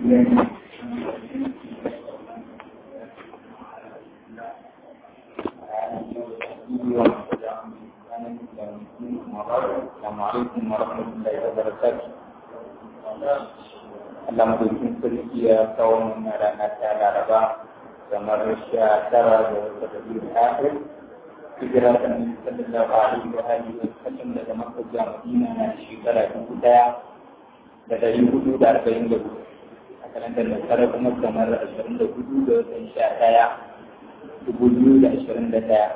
السلام عليكم ورحمة الله وبركاته Allah madaukin sarki ya kawo mana rana ta laraba kamar sha tara da wata rabiul akhir hijira ta nabi sallallahu alaihi wa alihi wa sallam daga makka zuwa madina na shekara dubu daya da dari hudu da arba'in da hudu a kalandar nasara kuma kamar ashirin da hudu da watan sha daya dubu biyu da ashirin da daya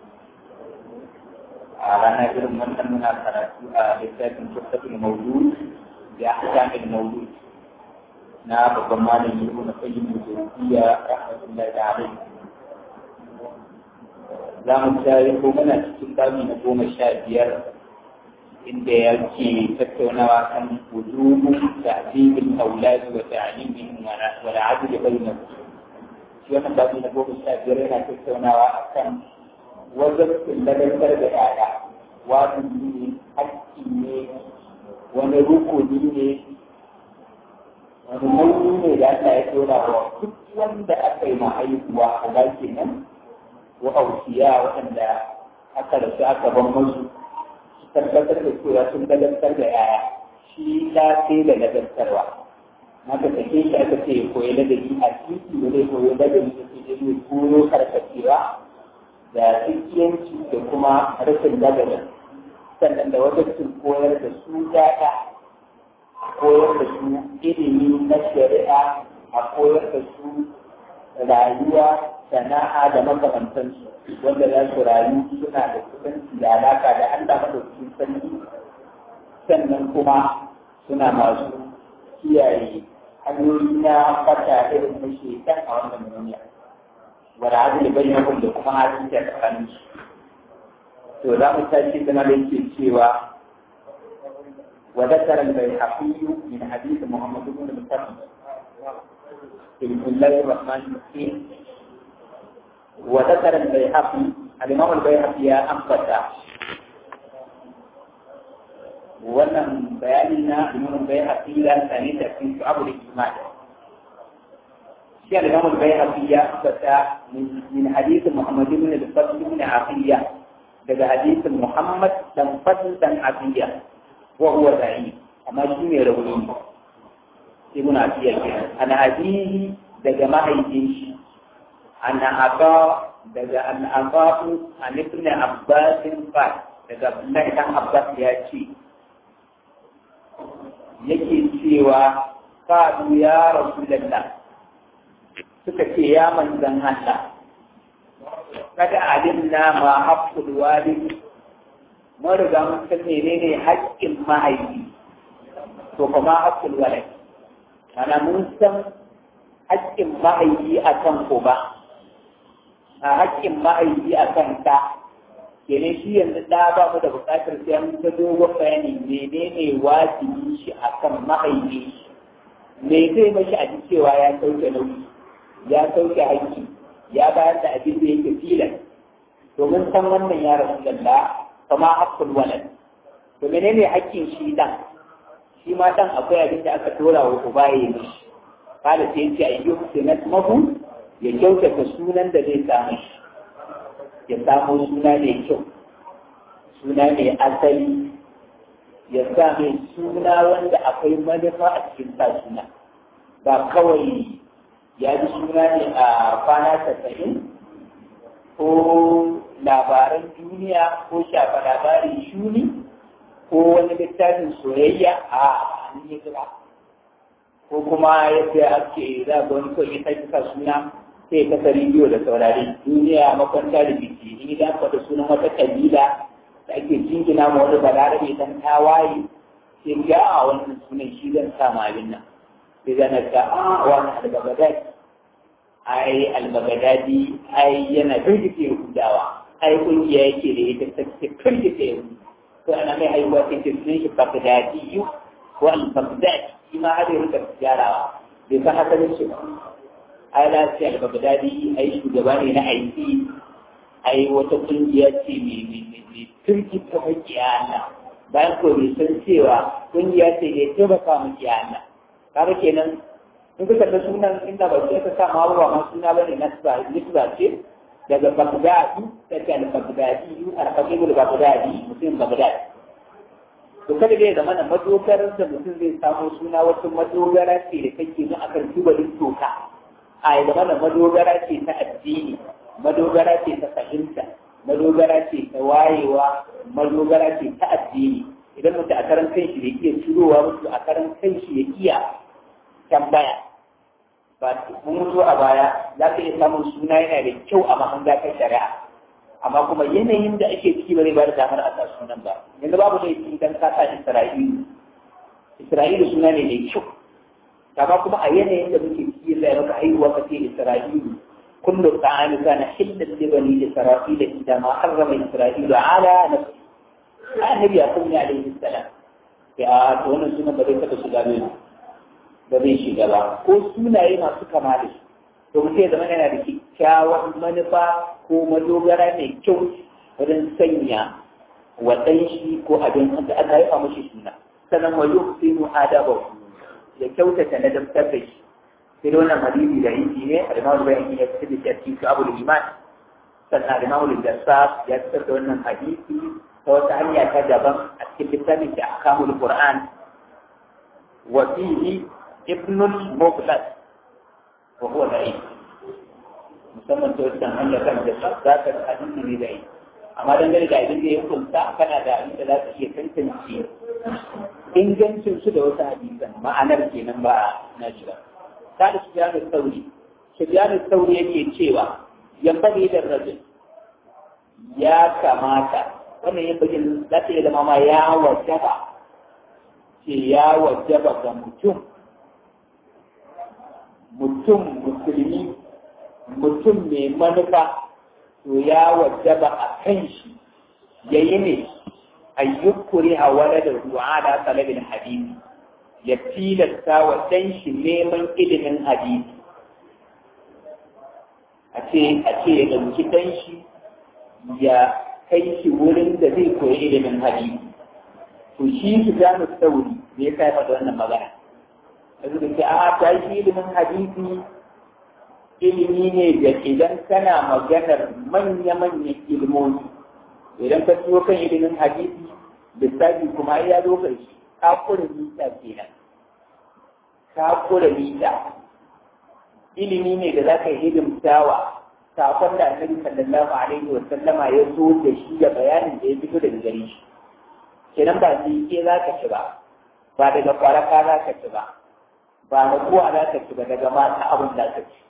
a ranar irin wannan muna karatu a littafin tuffatul mawlud da ahkamul mawlud na babban malami ibn qayyim al-jawziyya rahmatullahi alayhi za mu tare ko muna cikin babi na goma sha biyar inda yake tattaunawa kan wujubu ta'dibil awlad wa ta'limihim wa al-'adl bainahum shi wannan babi na goma sha biyar yana tattaunawa akan wajen ladabar da yaya wajibi ne hakki ne wani rukuni ne wani nauyi ne da Allah ya dora wa duk wanda aka yi ma haihuwa a ga kenan ko ausiya waɗanda aka rasu aka ban musu su tabbatar da cewa sun ladabtar da yaya shi ta sai da ladabtarwa maka take shi aka ce koyi ladabi a titi da zai koyi ladabi da ke zai koyo karkacewa da tsikiyanci da kuma rashin ladabin sannan da wajen koyar da su yaya koyar da su ilimi na shari'a a koyar da su rayuwa sana'a da makamantansu wanda za su rayu suna da kusanci da alaka da Allah madaukakin sarki sannan kuma suna masu kiyaye hanyoyi na fata irin na shekan a wannan duniya wanda hadu da bayyana da kuma hadin da tsakaninsu to za mu tashi zama da yake cewa وذكر البيهقي من حديث محمد بن مسلم بسم الله الرحمن الرحيم وذكر البيهقي الإمام البيهقي يا أنبتا wannan bayanin na imamun bai haƙi ya sani da fi su abu da kimani shi a imamun bai haƙi ya ambata min hadisin muhammadu bin al-fadl bin afiya daga hadisin muhammad dan fadl dan afiya وهو ضعيف أما شيء يروي ابن عطية أنا أبيه دجا ما هيجيش أنا أبا دجا أن أباه عن ابن عباس قال دجا الله كان عباس يأتي yake cewa qalu ya rasulullah suka ce ya manzan Allah kada alimna ma haqqul walid mun riga mun san menene haƙƙin mahaifi to kuma haƙƙul walad mana mun san haƙƙin mahaifi a kan uba a haƙƙin mahaifi a kan ɗa kenan shi yanzu ɗa ba mu da buƙatar sai an ta dogon bayani menene wajibi shi a kan mahaifi me zai mashi a ji cewa ya sauke nauyi ya sauke haƙƙi ya bayar da abin da yake filan domin san wannan ya rasu lalla kama haƙƙul walad to menene haƙƙin shi dan shi ma dan akwai abin da aka tora wa uba ya yi mishi kada sai yace ayyu sunat mahu ya kyautata sunan da zai samu ya samu suna mai kyau suna mai asali ya sa mai suna wanda akwai manufa a cikin sa suna ba kawai ya ji suna ne a kwana tasa'in ko labaran duniya ko shafa labarin shuni ko wani littafin soyayya a hannun ya kira ko kuma yadda ake za ga wani kawai ya sa suna sai kasa rediyo da saurari duniya makwanta da biki in idan ka da sunan wata kabila da ake jingina ma wani balarabe dan tawaye sai ga a wannan sunan shi zan sa ma abin nan sai zan ga a wani albagadai ai albagadadi ai yana firgita yahudawa ai kungiya yake da ita ta ce firgita yahudu ko ana mai haihuwa sai ce sunan shi bagdadi yu ko al-bagdadi shi ma har yanzu ka gyarawa bai san asalin shi ba ai lafiya al-bagdadi ai shugaba ne na aiki ai wata kungiya ce mai firgita makiya Allah bayan ko bai san cewa kungiya ce da ya taimaka makiya Allah kaga kenan in ka kalli sunan inda ba sai ka sa ma ba ma suna bane nasba nisba ce daga bagdadi daga al-bagdadi al-faqih al-bagdadi mutum bagdadi to kada dai zama na madogarar da mutum zai samu suna wata madogara ce da kake mu akan tubalin toka a ya zama na madogara ce ta addini madogara ce ta fahimta madogara ce ta wayewa madogara ce ta addini idan mutum a karan kanshi da iya cirowa mutu a karan kanshi ya iya tambaya ba mun mutu a baya za ka iya samun suna yana da kyau a mahanga ta shari'a amma kuma yanayin da ake ciki ba zai ba da damar a sa sunan ba yanzu babu da yake idan ka sa Isra'ilu Isra'ilu suna ne mai kyau amma kuma a yanayin da muke ciki sai maka haihuwa ka ce Isra'ilu kullu ta'ami kana hillan li bani Isra'ila idan ma harrama Isra'ilu ala nafsi annabi ya kuma alaihi salam ya to wannan sunan ba zai taba shiga ne ba zai shiga ba ko sunaye masu kama da shi to mutum ya zama yana da kyakkyawan manufa ko madogara mai kyau wajen sanya wa ɗan shi ko abin da aka haifa mashi suna sannan wa yuhsinu adabahu ya kyautata na dabtar da shi sai da wannan hadisi da yake ne al-Imam Bayhaqi ya fitar da shi a Abu Iman sannan al-Imam al-Jassas ya fitar da wannan hadisi ta wata hanya ta daban a cikin littafin da Ahkamul Qur'an wa fihi Ibn al-Mughlas wa huwa da'if musamman ta wata hanya kan da za ka hadisi ne da'if amma dangane da abin da ya hukunta kana da abin da za ka iya tantance ingancin su da wasu hadisan ma'anar kenan ba na ji ba ta da sufyanu sauri sufyanu sauri yake cewa yambage da rajul ya kamata wannan yin bagin za ta iya zama ma ya wajaba ce ya wajaba ga mutum mutum musulmi mutum mai manufa to ya wajaba a kan shi ya yi ne ayyukuri a wani da ruwa da talabin hadisi ya tilasta wa ɗan shi neman ilimin hadisi a ce a ce ya ɗauki ɗan shi ya kai shi wurin da zai koyi ilimin hadisi to shi su gano sauri da ya kai faɗa wannan magana yanzu da ke a ta shi ilimin hadisi ilimi ne da idan kana maganar manya-manyan ilmomi idan ka ciwo kan ilimin hadisi lissafi kuma ya zo ƙarshe ka kura mita kenan ka kura mita ilimi ne da za ka yi hidimtawa sakon da annabi sallallahu alaihi wa sallama ya zo da shi da bayanin da ya fito daga gare shi kenan ba ni ke za ka ci ba ba daga kwaraka za ka ci ba ba da kuwa za ka ci ba daga mata abin da ka ci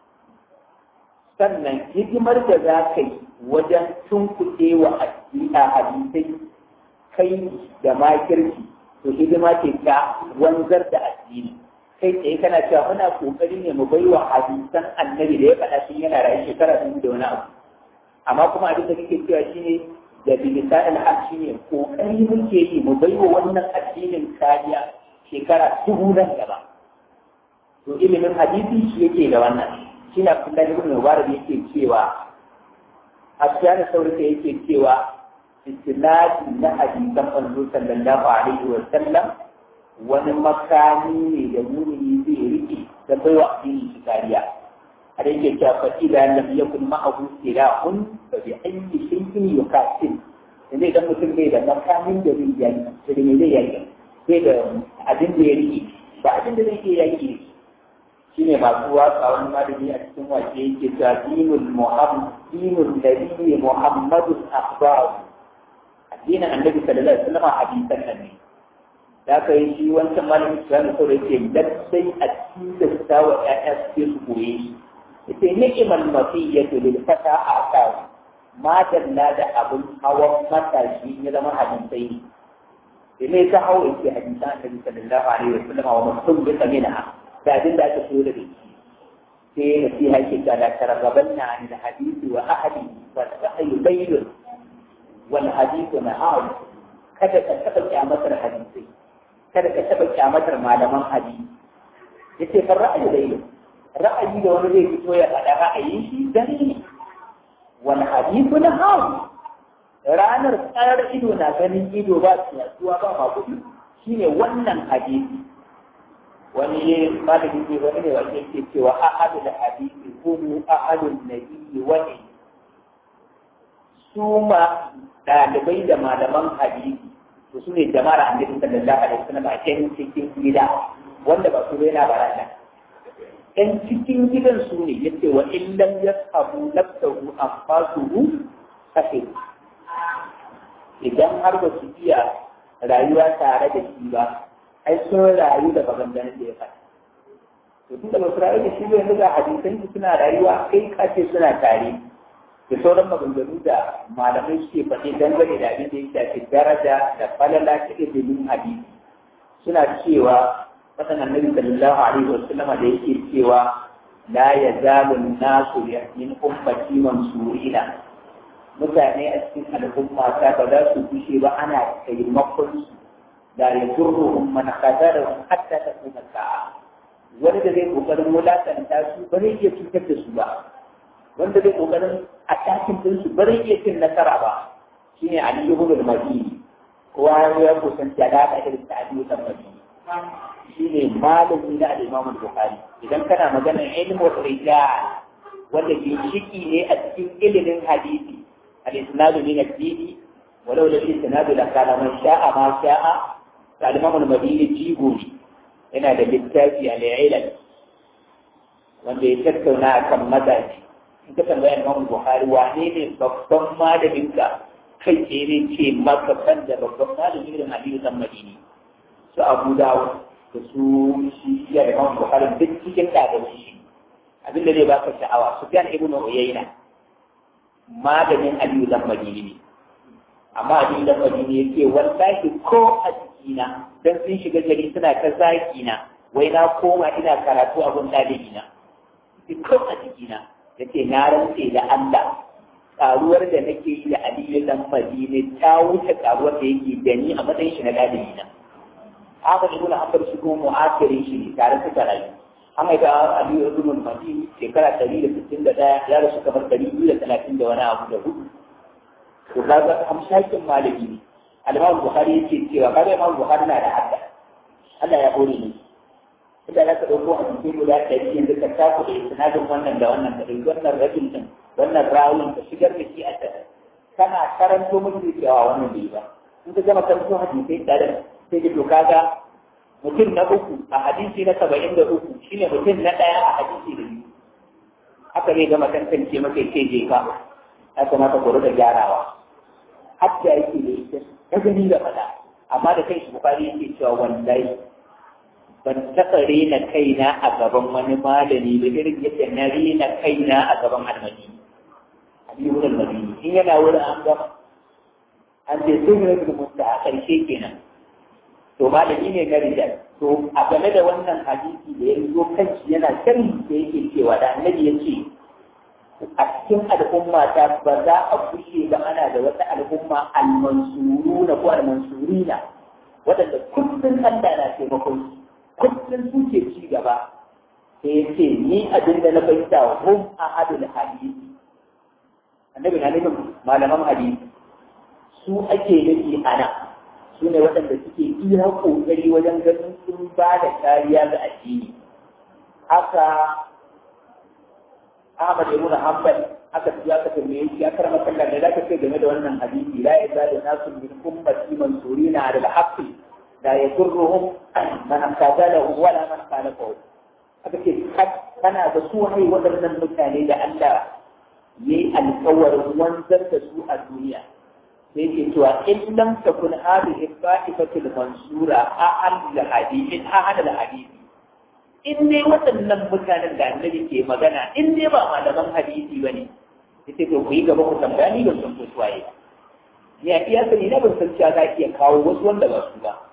sannan hidimar da za ka yi wajen tunkuɗe wa a hadisai kai da makirki to hidima ce ta wanzar da addini kai tsaye kana cewa muna kokari ne mu bai wa hadisan annabi da ya faɗa sun yana rayu shekara dubu da wani abu amma kuma abin da kake cewa shine da bilisa al'ad shine kokari muke yi mu bai wa wannan addinin kariya shekara dubu nan gaba to ilimin hadisi shi yake da wannan shi na kullum ibn mubarak yake cewa asiyana saurika yake cewa istinadi na hadisan manzo sallallahu alaihi wa sallam wani makami ne da mumini zai rike da bai wa addini shi kariya a da yake cewa fa idza lam yakun ma'ahu silahun fa bi ayyi shay'in yuqatil inda idan mutum bai da makamin da zai yaki to da me zai yaki bai da abin da ya rike ba abin da zai iya yaki shine masu waka wani malami a cikin wake yake cewa dinul muhammad dinul nabi muhammadun akhbar addinin annabi sallallahu alaihi wasallam hadisan nan ne da aka yi shi wancan malamin su yana so da yake lallai a tilasta wa ƴaƴa su ke su koye shi yace ni'mal mafiyatu lil fata aqaw ma dalla da abun hawan matashi ya zama hadisai ne ne ka hawo yake hadisan annabi sallallahu alaihi wasallam wa mutum bi samina da abin da aka so da shi sai nasiha ke ga da targabanna an da hadisi wa ahadi fa sa'yu bayyun wal hadithu na'am kada ka taɓa kyamatar hadisai kada ka taɓa kyamatar malaman hadisi yace fa ra'ayi da ilimi ra'ayi da wani zai fito ya faɗa ra'ayin shi dan ne wal hadithu na'am ranar tsarar ido na ganin ido ba tsiyatuwa ba ma kuɗi shine wannan hadisi wani malami ne wani ne wanda yake cewa ahadul hadisi kuma ahadul nabiyyi wani su ma ɗalibai da malaman hadisi to su ne jama'ar annabi sallallahu alaihi wasallam a cikin cikin gida wanda ba su yana barata ɗan cikin gidan su ne yace wa illam yasabu nafsahu anfasuhu kafe idan har ba su iya rayuwa tare da shi ba ai sun rayu da maganganun da ya faɗa to tunda ba su rayu da shi ba yanzu ga hadisan suna rayuwa kai kace suna tare da sauran maganganu da malamai suke faɗi dangane da abin da ya shafi daraja da falala ta ilimin hadisi suna cewa fasan annabi sallallahu alaihi wa sallam da yake cewa la yazalu nasu min ummati mansurina mutane a cikin al'umma ta ba za su kushe ba ana taimakon su da ya zurru man qadarahum hatta takuna sa'a wani da zai kokarin wulatanta su ba zai iya cutar da su ba wanda zai kokarin a takin din su ba zai iya cin nasara ba shine Ali ibn al-Madini kowa ya kusanci alaƙa irin ta Ali ibn al-Madini shine malami na al-Imam al-Bukhari idan kana maganar ilmu rijal wanda ke shiki ne a cikin ilimin hadisi al-isnadu min ad-dini walau la isnadu la kana man sha'a ma sha'a al-Imam al-Madini jigo yana da littafi al-ilal wanda ya tattauna akan mazaji in ka tambaya Imam Bukhari wane ne babban malamin ka kai ce ne ce maka kan da babban malamin da Aliyu dan Madini su Abu Dawud da su shi ya Imam Bukhari duk cikin ɗalibai shi abin da zai baka sha'awa Sufyan ibn Uyayna malamin Aliyu dan Madini ne amma Aliyu dan Madini yake wallahi ko a jikina dan sun shiga gari suna ta zaki na wai na koma ina karatu a gun ɗalibina ko a jikina ya ce na rantse da Allah karuwar da nake yi da Aliyu dan Madina ta wuce karuwar da yake da ni a matsayin shi na dalibi na haka ibn Hanbal shi kuma mu'asirin shi ne tare suka rayu an haifa Aliyu ibn Madina shekara 161 ya rasu kamar 230 da wani abu da hudu to kaga hamshakin malami ne al-Imam Bukhari yake cewa kaga Imam Bukhari na da hadda Allah ya hore ni idan aka ɗauko a cikin guda ɗari yanzu ka taku da sinadin wannan da wannan da wannan rajin din wannan rawun ka shigar da shi a tare kana karanto mutum cewa wannan bai ba in ka gama karanto hadisai tare sai ka to kaga mutum na uku a hadisi na saba'in da uku shine mutum na ɗaya a hadisi da biyu haka zai gama tantance maka ce je ka ya kamata ku rika gyarawa hatta yake da ita ta gani da faɗa amma da kai shi bukari yake cewa wallahi ban taɓa rena kaina a gaban wani malami da irin yadda na rena kaina a gaban almadi habibul almadi in yana wurin an gama an ce sun yi rubin mutta a ƙarshe kenan to malami ne na rijal to a game da wannan hadisi da ya zo kanshi yana sharhi da yake cewa da annabi ya ce a cikin al'umma ta ba za a kushe ba ana da wata al'umma almansuruna ko almansurina waɗanda kullum Allah na taimakon su kullum suke ci gaba sai ya ce ni abin da na fahimta hum a hadul hadisi annabi na nufin malaman hadisi su ake nufi a nan su ne waɗanda suke iya ƙoƙari wajen ganin sun ba da kariya ga addini haka Ahmad ibn Hanbal aka ya ka tambaye shi aka rama kallon da zaka ce game da wannan hadisi la yazalu nasu min ummati mansurina ala al-haqqi لا يضرهم من خذلهم ولا من خالفهم aka ce kana da su wani waɗannan mutane da Allah ya yi alkawarin wanzar da su a duniya sai ke cewa in lam takun hadhihi fa'ifatul mansura ahal hadisi ahal hadisi in dai waɗannan mutanen da annabi ke magana in dai ba malaman hadisi bane yace to ku yi gaba ku tambaya ni ban san ko suwaye ni a iya sani na ban san cewa za iya kawo wasu wanda ba su ba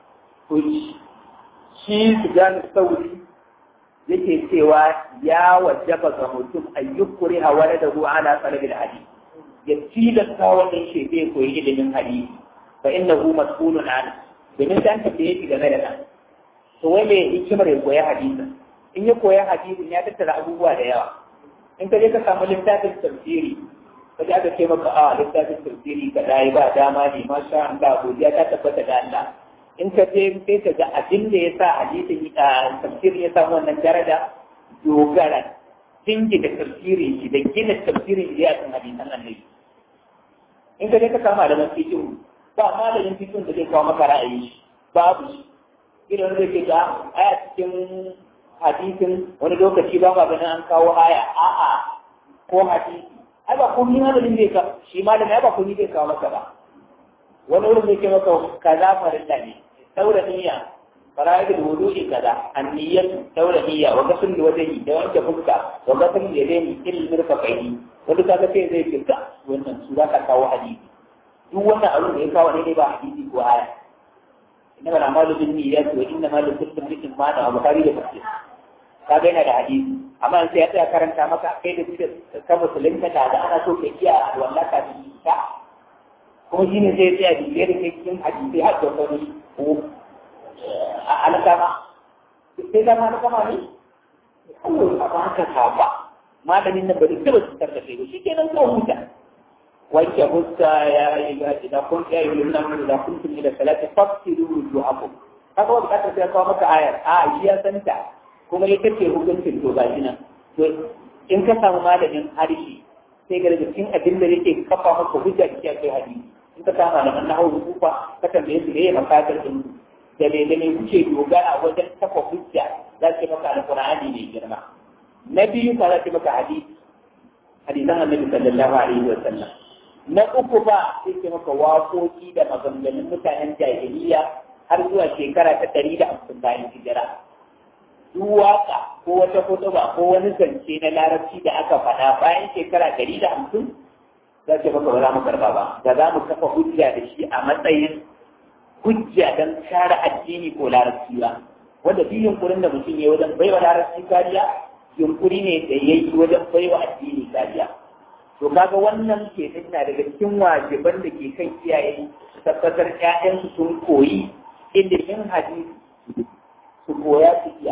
shi Sufyan Sauri yake cewa ya wajaba ga mutum ayyukuri hawala da ruwa ala talabil hadith ya tilasta wannan shebe koyi ilimin hadisi fa innahu mas'ulun an domin dan ta yi game da nan to wai me hikimar ya koyi hadisi in ya koyi hadisin ya tattara abubuwa da yawa in ka je ka samu littafin tafsiri ka ji aka ce maka a littafin tafsiri ka dai ba dama ne masha Allah godiya ta tabbata da Allah in ka je sai ka ga abin da ya sa hadisin tafsiri ya samu wannan daraja dogara dingi da tafsirin shi da gina tafsirin shi ya kan hadisan annabi in ka je ka samu malaman fikin ba malamin fikin da zai kawo maka ra'ayi shi babu shi idan zai ke ga aya cikin hadisin wani lokaci ba ma ganin an kawo aya a'a ko hadisi ai ba komai malamin zai ka shi malamin ai ba komai zai kawo maka ba wani wurin zai ce maka kaza farilla ne saura niyya fara'id wudu'i kaza anniyatu saura niyya wa gasul wajhi da wanke fuska wa gasul yadaini il mirfaqaini wanda kaga sai zai ce ka wannan su za ka kawo hadisi duk wannan abin da ya kawo ne ba hadisi ko aya inna mal amalu bin niyyat wa inna mal kullu imrin ma na bukhari da muslim kaga yana da hadisi amma sai ya tsaya karanta maka kai da kuke ka musulunta da ana so ka iya wallahi ka bi ka kuma shi ne zai tsaya bibiyar da kai cikin hadisi har da wani ko a alkama sai zama alkama ne kawai a ba ka saba malamin nan bari kawai su tarda kai shi ke nan kawai huta wanke fuska ya yi ga idan kun ya yi nan mun da kun tuni da salati fasiru wujuhakum kaga wanda ka sai kawo maka ayar a shi ya santa kuma ita ce hukuncin to ga shi nan to in ka samu malamin harshe sai ga cikin abin da yake kafa maka hujja cikin kai hadisi in ka kama da na hau kufa ka tambaye su ne makatar din da me da me kuke dogara wajen kafa hujja za ki maka alqur'ani ne girma na biyu ka za ki maka hadisi hadisan annabi sallallahu alaihi wa sallam na uku ba sai ki maka waƙoƙi da maganganun mutanen jahiliya har zuwa shekara ta ɗari da hamsin bayan hijira duk waka ko wata kutuba ko wani zance na larabci da aka faɗa bayan shekara ɗari da hamsin za ce maka ba za mu karba ba da za mu kafa hujja da shi a matsayin hujja don kare addini ko larabci ba wanda duk yunkurin da mutum ya wajen baiwa larabci kariya yunkuri ne da ya yi wajen baiwa addini kariya to kaga wannan ke na daga cikin wajiban da ke kan iyaye su tabbatar ƴaƴansu sun koyi ilimin hadisi su koya su iya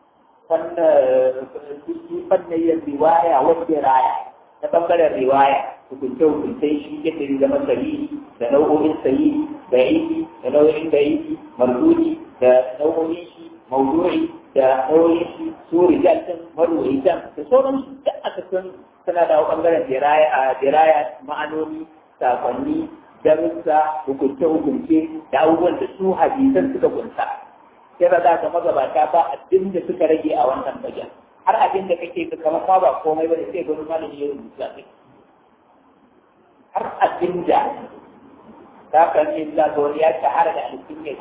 fannayin riwaya wadda raya ta bangaren riwaya hukunce hukuncen shi yadda zai zama sahihi da nau'o'in sahihi da yi da nau'o'in da yi mardudi da nau'o'in shi maudu'i da nau'o'in shi su rijal din marwayi da sauran su da aka san suna da bangaren diraya a diraya ma'anoni sakonni darussa hukunce hukunce da abubuwan da su hadisan suka kunsa sai ba za ka magabata ba abin da suka rage a wannan bajan har abin da kake ka kamar ma ba komai ba da sai gwani malami ya rubuta kai har abin da za ka ce za ga wani ya shahara da alkunya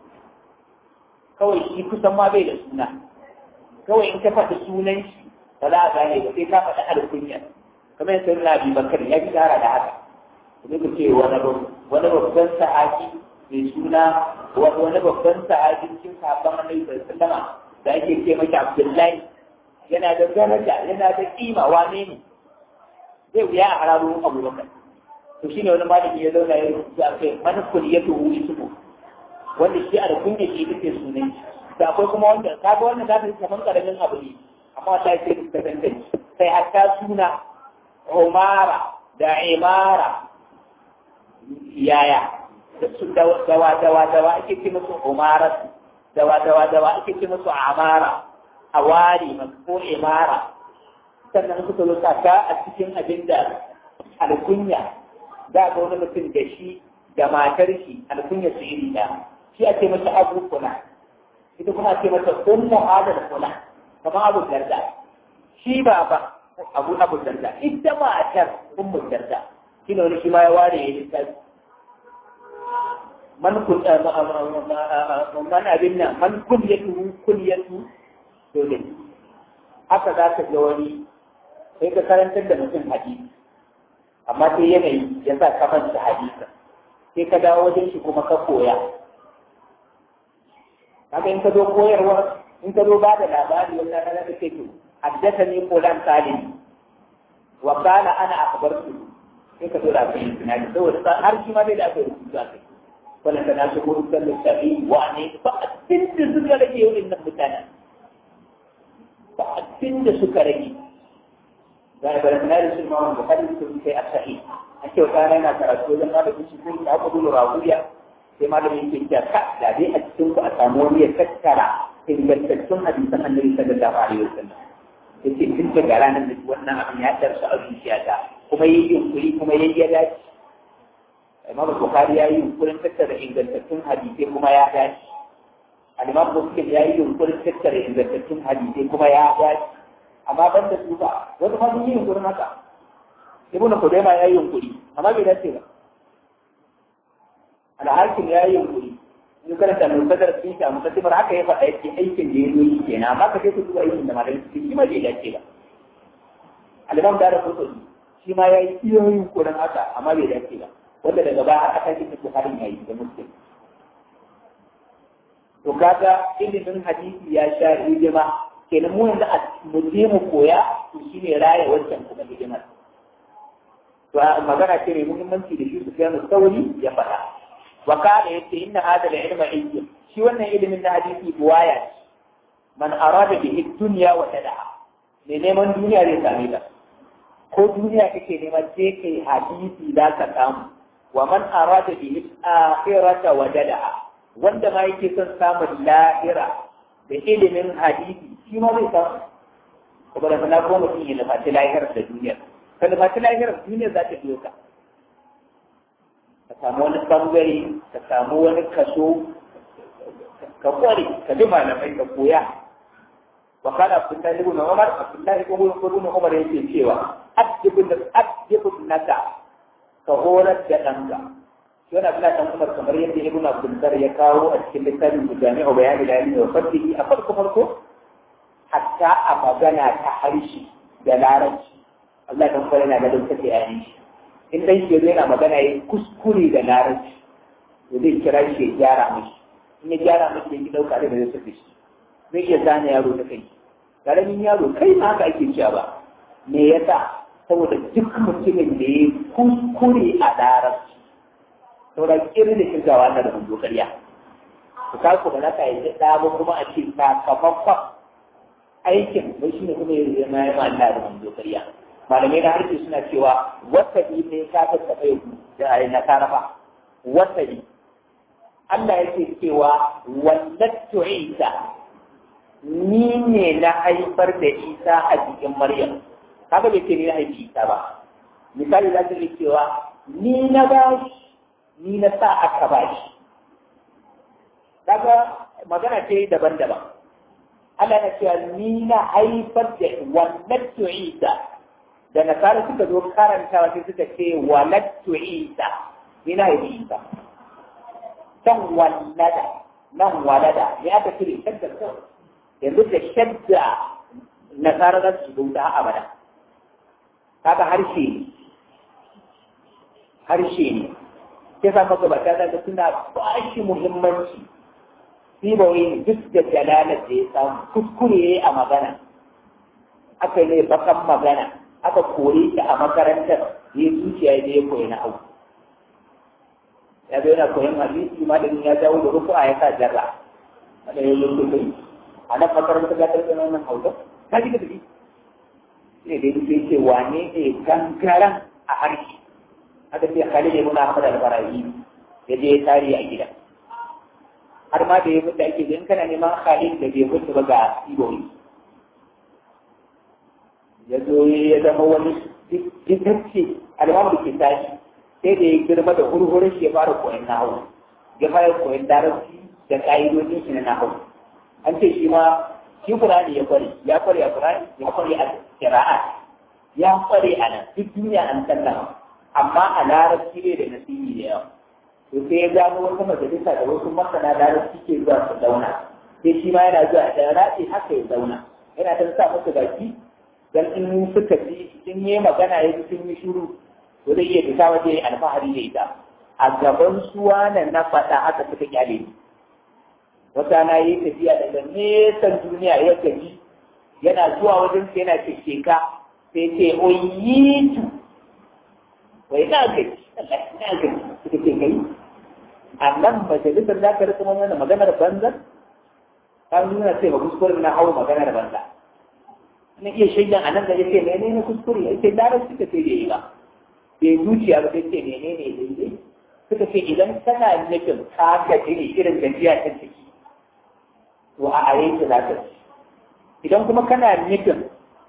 kawai shi kusan ma bai da suna kawai in ka faɗi sunan shi ba za a gane ba sai ka faɗi alkunya kamar yadda sai na bi bakar ya fi shahara da haka kuma ka ce wani babban sahabi mai suna wani babban sahabin cikin sahabban annabi sallallahu da ake ce masa Abdullahi yana da daraja yana da kima wane ne zai wuya a hararo Abu Bakar to shine wani malami ya zauna ya rubuta a kai man kulliyatu ismu wanda shi a da kunya shi take sunan shi da akwai kuma wanda kaga wannan za ta yi kaman karamin abu ne amma ta ce ta tantance sai hatta suna Umara da Imara yaya dawa dawa dawa ake ce musu umara dawa dawa dawa ake ce musu amara awari ko imara sannan suka zo saka a cikin abin da alkunya za ga wani mutum da shi da matar shi alkunya su iri da shi ake masa abu kula ita kuma ake masa ummu adal kula kamar abu darda shi baba abu abu darda ita matar ummu darda shi ne wani shi ma ya ware ya littafi man kun man abin nan man kunyatu kunyatu dole haka za ka ga wani sai ka karantar da mutum hadisi amma sai yanayi ya sa ka manta hadisa sai ka dawo wajen shi kuma ka koya kaga in ka zo koyarwa in ka zo ba da labari wata rana ka ce to haddathani fulan salim wa qala ana akhbartu sai ka zo da abin tunani saboda har shi ma bai da abin rubutu a kai wala kana su gurin sallar tafi wa ne ba abin da suka rage yau nan mutanen ba abin da suka rage ga da bayan da su ma wanda hadin su kai asahi ake wata rana yana karatu wajen ma da su ko ta abu dole rahuya sai malamin yake cewa ka da dai a cikin ku a samu wani ya tattara ingantattun hadisan annabi sallallahu alaihi wasallam yace tun daga ranar da wannan abin ya darsa a zuciyata kuma yayi yunkuri kuma yayi ya dace Imam Bukhari ya yi yunkurin tattara ingantattun hadisai kuma ya dace Al-Imam Muslim ya yi yunkurin tattara ingantattun hadisai kuma ya dace amma ban da su ba wasu ma sun yi yunkurin haka Ibn Khudaimah ya yi yunkuri amma bai dace ba Al-Hakim ya yi yunkuri in karanta musadar sun ta musadar haka ya faɗa yake aikin da ya zo yi kenan amma ka sai ku duba aikin da malamin su shi ma bai dace ba Al-Imam Dara Qutni shi ma ya yi iya yunkurin haka amma bai dace ba wanda daga baya aka kai cikin Bukhari yayi da Muslim to kaga ilimin hadisi ya sha hidima kenan mu yanzu mu je mu koya to shine raya wancan kuma hidimar to magana ce mai muhimmanci da shi Sufyan sauri ya faɗa wa kana yace inna hadha al-ilma ilm shi wannan ilimin na hadisi buwaya ce man arada bihi dunya wa tada'a ne neman duniya zai same ta ko duniya kake nema sai kai hadisi za ka samu wa man arada bihi akhirata wajadaha wanda ma yake son samun lahira da ilimin hadisi shi ma zai samu kuma da na kuma mutum ya nufaci lahirar da duniya ka nufaci lahirar duniya za ta biyo ka ka samu wani bangare ka samu wani kaso ka kware ka bi malamai ka koya wa kana abdullahi ibn umar abdullahi ibn umar yake cewa adibun adibun naka ka horar da ɗanka yana bila ɗan umar kamar yadda ibn abdulbar ya kawo a cikin littafin jami'u bayani da ilmi wa fadihi a farko farko hatta a magana ta harshe da larabci Allah kan fara yana da dauka sai ayi in dai shi yana magana yayin kuskure da larabci to zai kira shi ya gyara mishi in ya gyara mishi ya ki dauka da zai tafi shi zai iya zane yaro da kai karamin yaro kai ma haka ake cewa ba me yasa saboda duk mutumin da ya kuskure a larabci saboda kirin da shirgawa na da manzo karya ku ka ku ba za ka yi da ba kuma a ce sakamakon aikin bai shi ne kuma ya zama ya Allah da manzo karya malamai na harshe suna cewa wasabi ne ka ta tafe ku da ayi na karafa wasabi Allah yake cewa wallatu Isa ni ne na haifar da Isa a cikin Maryam kaga bai ce ni na haifi Isa ba misali za ta yi cewa ni na ba shi ni na sa aka ba shi kaga magana ce daban-daban Allah na cewa ni na haifar da wallattu Isa da nasara suka zo karantawa sai suka ce walattu Isa ni na haifi Isa kan wallada nan walada ne aka cire shadda kawai yanzu da shadda nasara za su zo da abada kaga harshe ne harshe ne sai sa maka bata da suna ba shi muhimmanci shi ba wai duk da dalalar da ya samu kuskure a magana aka ne bakan magana aka kore shi a makarantar ya zuciya da ya koyi na hau ya zo yana koyon hadisi malamin ya jawo da rufu a ya sa jarra wanda ya yi kai a nan makarantar ya tarbi wannan hausa ta ji da tafi sai dai sai ce wane ne gangaren a harshe aka ce Khalid ibn Ahmad al-Barahi ya je tari a gida har ma da ya mutu ake in kana neman Khalid da bai mutu ba ga Iboyi ya zo ya zama wani ditacce al'amar da ke tashi sai da ya girma da hurhurin shi ya fara koyon nahu ya fara koyon darasi da ka'idodin shi na nahu an ce shi ma shi Qur'ani ya kware ya kware a Qur'ani ya kware a qira'at ya kware a nan duk duniya an sallama amma a larabci ne da nasibi da yawa to sai ya gano wata majalisa da wasu masana larabci ke zuwa su zauna sai shi ma yana zuwa da rafi haka ya zauna yana ta sa musu baki dan in suka ji in yi magana ya ji sun yi shiru to zai iya fita waje alfahari da ita a gaban suwa na na faɗa haka suka kyale ni wata na yi tafiya daga nesan duniya ya gaji yana zuwa wajen sai yana sheka sai ce oyitu wai na gaji Allah na gaji suka ce kai a nan majalisar za ka rika mana maganar banza ta nuna sai ba kuskure na hau maganar banza na iya shaidan a nan da yake mene ne kuskure ya ce larar suka ce da yi ba bai zuciya ba sai ce mene ne daidai suka ce idan kana nufin ka gaji ne irin gajiya ta ciki to a are ki za ka idan kuma kana nufin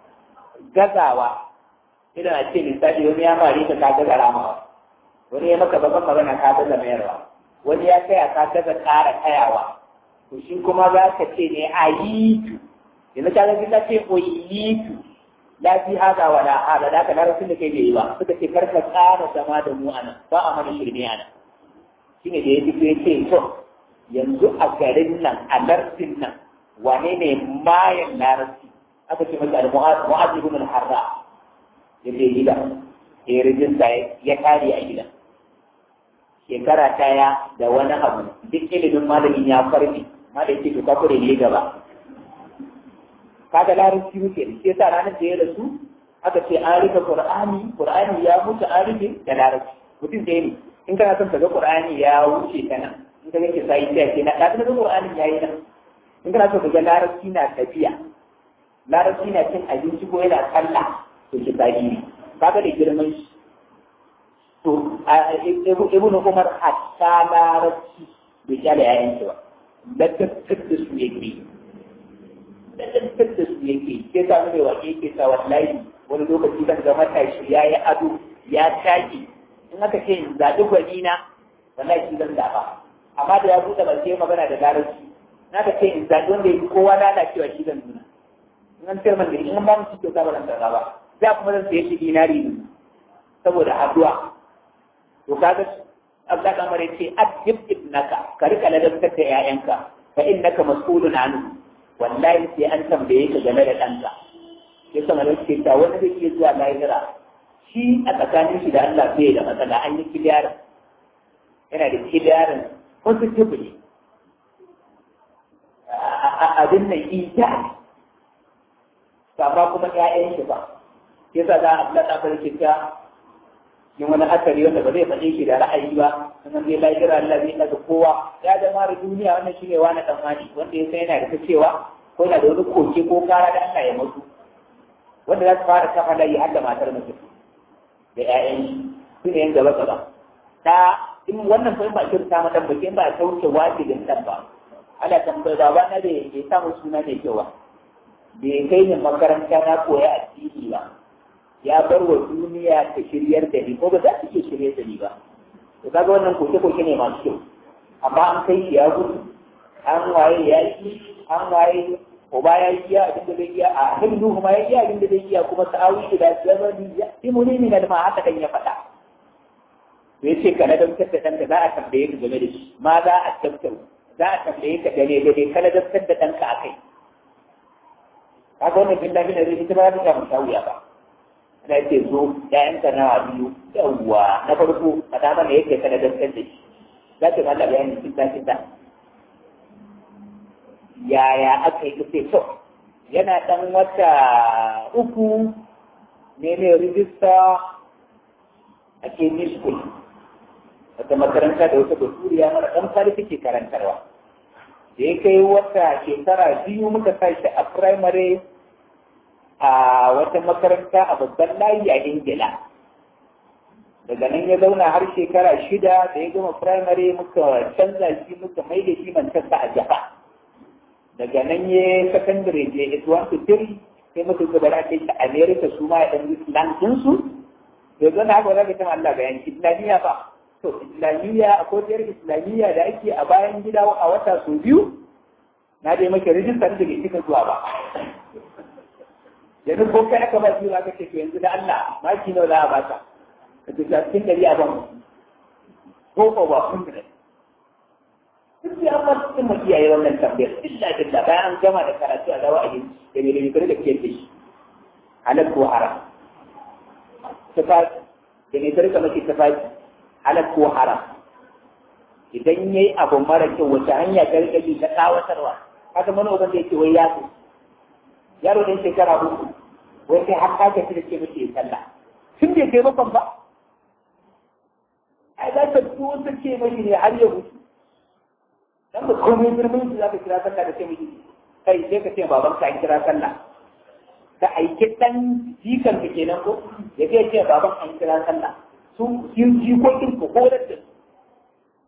gazawa idan a ce misali wani ya mare ka ka gaza ramawa wani ya maka babban magana ka gaza mayarwa wani ya kaya ka gaza ƙara kayawa to shi kuma za ka ce ne a yi tu yanzu ka gaji ta ce o yi tu la fi haza wa la hada da ka larabcin da kai bai yi ba suka ce kar ka ƙara zama da mu anan ba a mana shirme anan shine da ya fito ya ce to yanzu a garin nan a larsin nan wane ne mayan larabci aka ce masa al-mu'az ibn al-harra ya je gida ya rijista ya kare a gidan shekara ɗaya da wani abu duk ilimin malamin ya farfi ma da yake ka kure ne gaba kaga larabci muke da shi yasa ranar da ya rasu aka ce an rika qur'ani qur'ani ya mutu an rike da larabci mutum da ne in kana son ka ga qur'ani ya wuce kana in ka yake sai sai ke na da ga qur'ani yayi nan in kana so ka ga larabci na tafiya larabci na cin abinci ko yana sallah to ki sai ne kaga da girman shi to ibn umar hatta larabci bai kyale yayin shi ba laddattar da su yake laddattar da su yake ke sa mai wa yake sa wallahi wani lokaci zan ga matashi ya yi ado ya taki in aka ce in zaɓi gwani na wallahi shi zan zaɓa amma da ya buɗe ba sai magana da larabci na ka ce in zaɓi wanda ya fi kowa lalacewa shi zan nuna in an sayar man da in an ba mu shi kyauta ba zan karɓa ba za kuma zan saye shi dinari ne saboda addu'a to kaga Allah kamar yace adib ibnaka ka rika ladabtar da ƴaƴanka fa innaka mas'ulun anhu wallahi sai an tambaye ka game da ɗanka sai sama da ce ta wani zai iya zuwa lahira shi a tsakanin shi da Allah bai da matsala an yi kidiyarin yana da kidiyarin positively abin nan ita amma kuma ƴaƴan shi ba yasa za a Allah ta farke ta yin wani asali wanda ba zai faɗe shi da ra'ayi ba sannan zai lafiyar Allah zai daga kowa ya da mara duniya wannan shi ne wani tsammani wanda ya san yana da ta cewa ko yana da wani koke ko kara da Allah ya mutu wanda za su fara kafa layi har da matar mutum da ƴaƴan su ne yan gaba gaba ta in wannan fa ba kirta mata ba ba a sauke wajibin dan ba ana tambayar baba na da ya samu suna mai kyau ba bai kai ni makaranta na koya addini ba ya bar wa duniya ta shiryar da ni ko ba za ta iya shirye da ni ba to kaga wannan koke-koke ne masu kyau amma an kai shi ya gudu an waye ya yi an waye uba ya yi iya abin da zai iya a abin nuhu ma ya iya abin da zai iya kuma sa'awi da ya zama ya fi muni ne na ma haka kan ya faɗa bai ce ka ladabtar da ɗanka za a tambaye ka game da shi ma za a tabbatar za a tambaye ka gane gane ka ladabtar da ɗanka a kai kaga wannan bin lafi na zai ita ba za ta samu wuya ba na ce zo ‘ya'yanka na biyu yawwa na farko a dama ne yake kana dantar da shi za ta mala bayani kita kita yaya aka yi kace to yana dan wata uku ne ne rijista a kemi school wata makaranta da wata basuriya mara dan fari take karantarwa da ya kai wata shekara biyu muka sa shi a primary a wata makaranta a babban layi a ingila daga nan ya zauna har shekara shida da ya gama firamare muka canza shi muka mai da shi manchester a jaha daga nan ya secondary je it one to three sai muka gaba da kai shi america su ma ya dan islam su da zana haka za ka ta Allah bayan islamiyya fa to islamiyya akwai tsayar islamiyya da ake a bayan gida a wata sau biyu na dai maka rijistar da bai cika zuwa ba yanzu ko kai aka ba biyu aka ce to yanzu da Allah maki nawa za a baka ka ce cikin dari a ban ko ko ba kun da duk ya ba cikin mu kiyaye wannan tambayar illa billah bayan an gama da karatu a dawa a yi da bai da da kiyar da shi halal ko haram tafaki da ne tarika maki tafaki halal ko haram idan yayi abu mara kyau wata hanya ta rika bi ta tsawatarwa haka mana uban da yake wai ya yaro ɗan shekara uku wai kai har ka tafi da ke mace sallah tun bai kai bakon ba ai za ka tuwo ta ce mashi ne har ya mutu dan ba komai girman shi za ka kira sallah da ce mashi kai sai ka ce baban ka an kira sallah ka aiki ɗan jikan ka kenan ko ya ce ce baban an kira sallah su jikokin ku horar da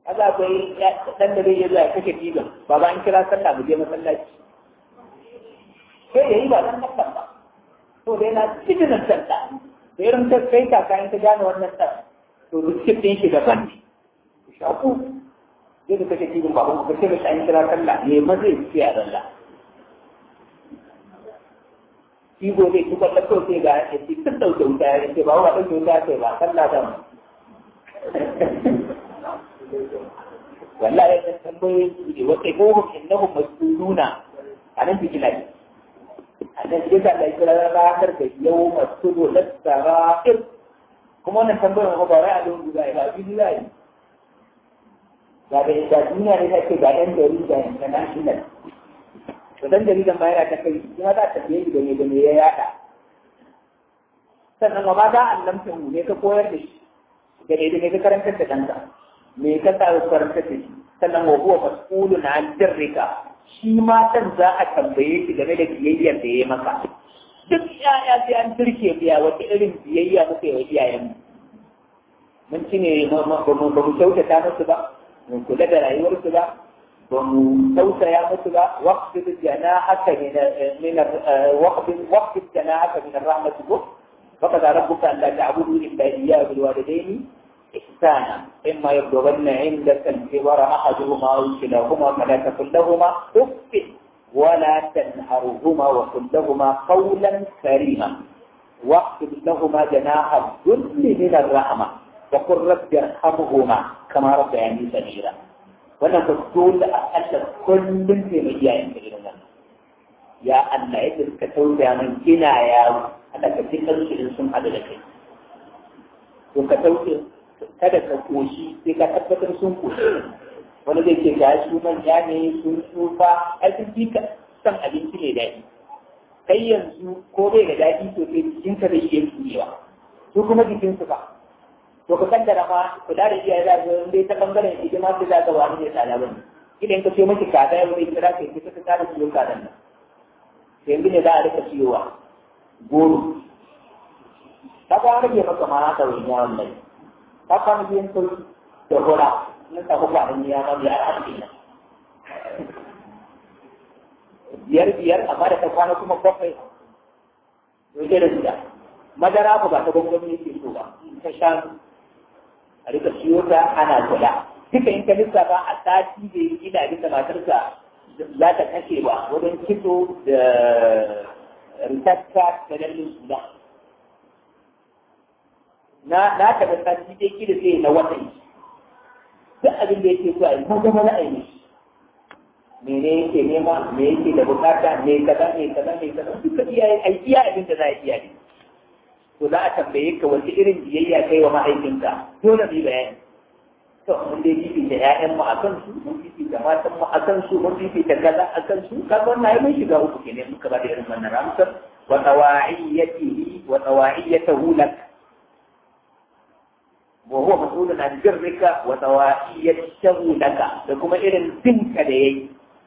kaga akwai dan da zai yi zuwa kake diban baba an kira sallah mu je masallaci sai yayi ba dan sallah ba to da yana cikin sallah da irin ta kai kaka in ta gane wannan sa to rikin din shi daban ne shaku zai da kake diban baba ku kace an kira sallah ne ma zai ci a sallah shi gobe ki kwallon kawai sai ga ya ce tun ɗauke wuta ya ce ba wa ɗauke wuta sai ba sallah da mu wallahi ya tambaye su ne wata gohun innahum mas'uluna a nan biki lai a nan sai da lai kira ranar da yau mas'ulu lasara'ir kuma wannan tambayar ba wai a don guda ba biki lai ga da da duniya ne take ga ɗan jarida international to dan jaridan ma yana ta kai kuma za ta tafiye da me da me ya yada sannan ma ba za a lamta mu ne ka koyar da shi da ne da ne ka karantar da ɗanka me ka sa karantar da shi sannan wa huwa mas'ulun an dirrika shi ma dan za a tambaye shi game da biyayyar da ya maka duk yaya sai an turke biya wata irin biyayya muka yi wa iyayen mun ci ne ba mu kyautata musu ba mun kula da rayuwarsu ba ba mu tausaya musu ba waqfid janahaka min min waqfid waqfid janahaka min rahmatik wa qad rabbuka an la ta'budu illa iyyahu bil walidayni ihsana imma yablughanna 'indaka al-kibara ahaduhuma aw kilahuma fala taqul lahumā uff ولا تنهرهما وقل لهما قولا كريما واخفض لهما جناح الذل من الرحمه وقل رب ارحمهما كما ربياني صغيرا wannan ka dole a Allah kullum sai mai iyayen ka irin wannan ya Allah yadda suka tausaya min ina yaro Allah ka fi kansu in sun hadu da kai to ka tausaya kada ka koshi sai ka tabbatar sun koshi wani zai ce ga su manya ne sun tsufa ai sun fi san abinci ne daɗi kai yanzu ko bai da daɗi to sai jikinka zai iya turewa su kuma jikinsu ba to ka kaddara ma kula da iyaye za ga dai ta bangaren hidima sai za ga wani ne tsada bane idan ka ce miki kaza yau ne kira ka kika ka tsara ciwo kazan nan sai yanzu ne za a rika ciwowa goro ta ga rage maka ma ta wani yawon nan ta kwana biyan sauki da hura nan ta kuma an ya ma biyar a cikin nan biyar biyar amma da ta kwana kuma bakwai to sai da shida madara ba ta gwangwani yake so ba ta sha a rika siyo ta ana kula duka in ka lissafa a sati da yi ina abinda matarsa za ta kashe ba wajen kitso da ritatta da dallin suna na na taɓa sati dai kida sai na wata yi duk abin da yake so a yi kuma zama na aini mene yake nema me yake da bukata me kaza me kaza me kaza duka iyaye ai iya abin da za a iya ne to za a tambaye ka wace irin biyayya kai wa mahaifinka dole mu yi bayani to mun dai fifita ƴaƴan mu akan su mun fifita matan mu akan su mun fifita kaza akan su kaga wannan ai mun shiga uku kenan muka ba da irin wannan amsar wa tawaiyatihi wa tawaiyatahu lak wa huwa mas'ulun an birrika wa tawaiyatahu laka da kuma irin tinka da yayi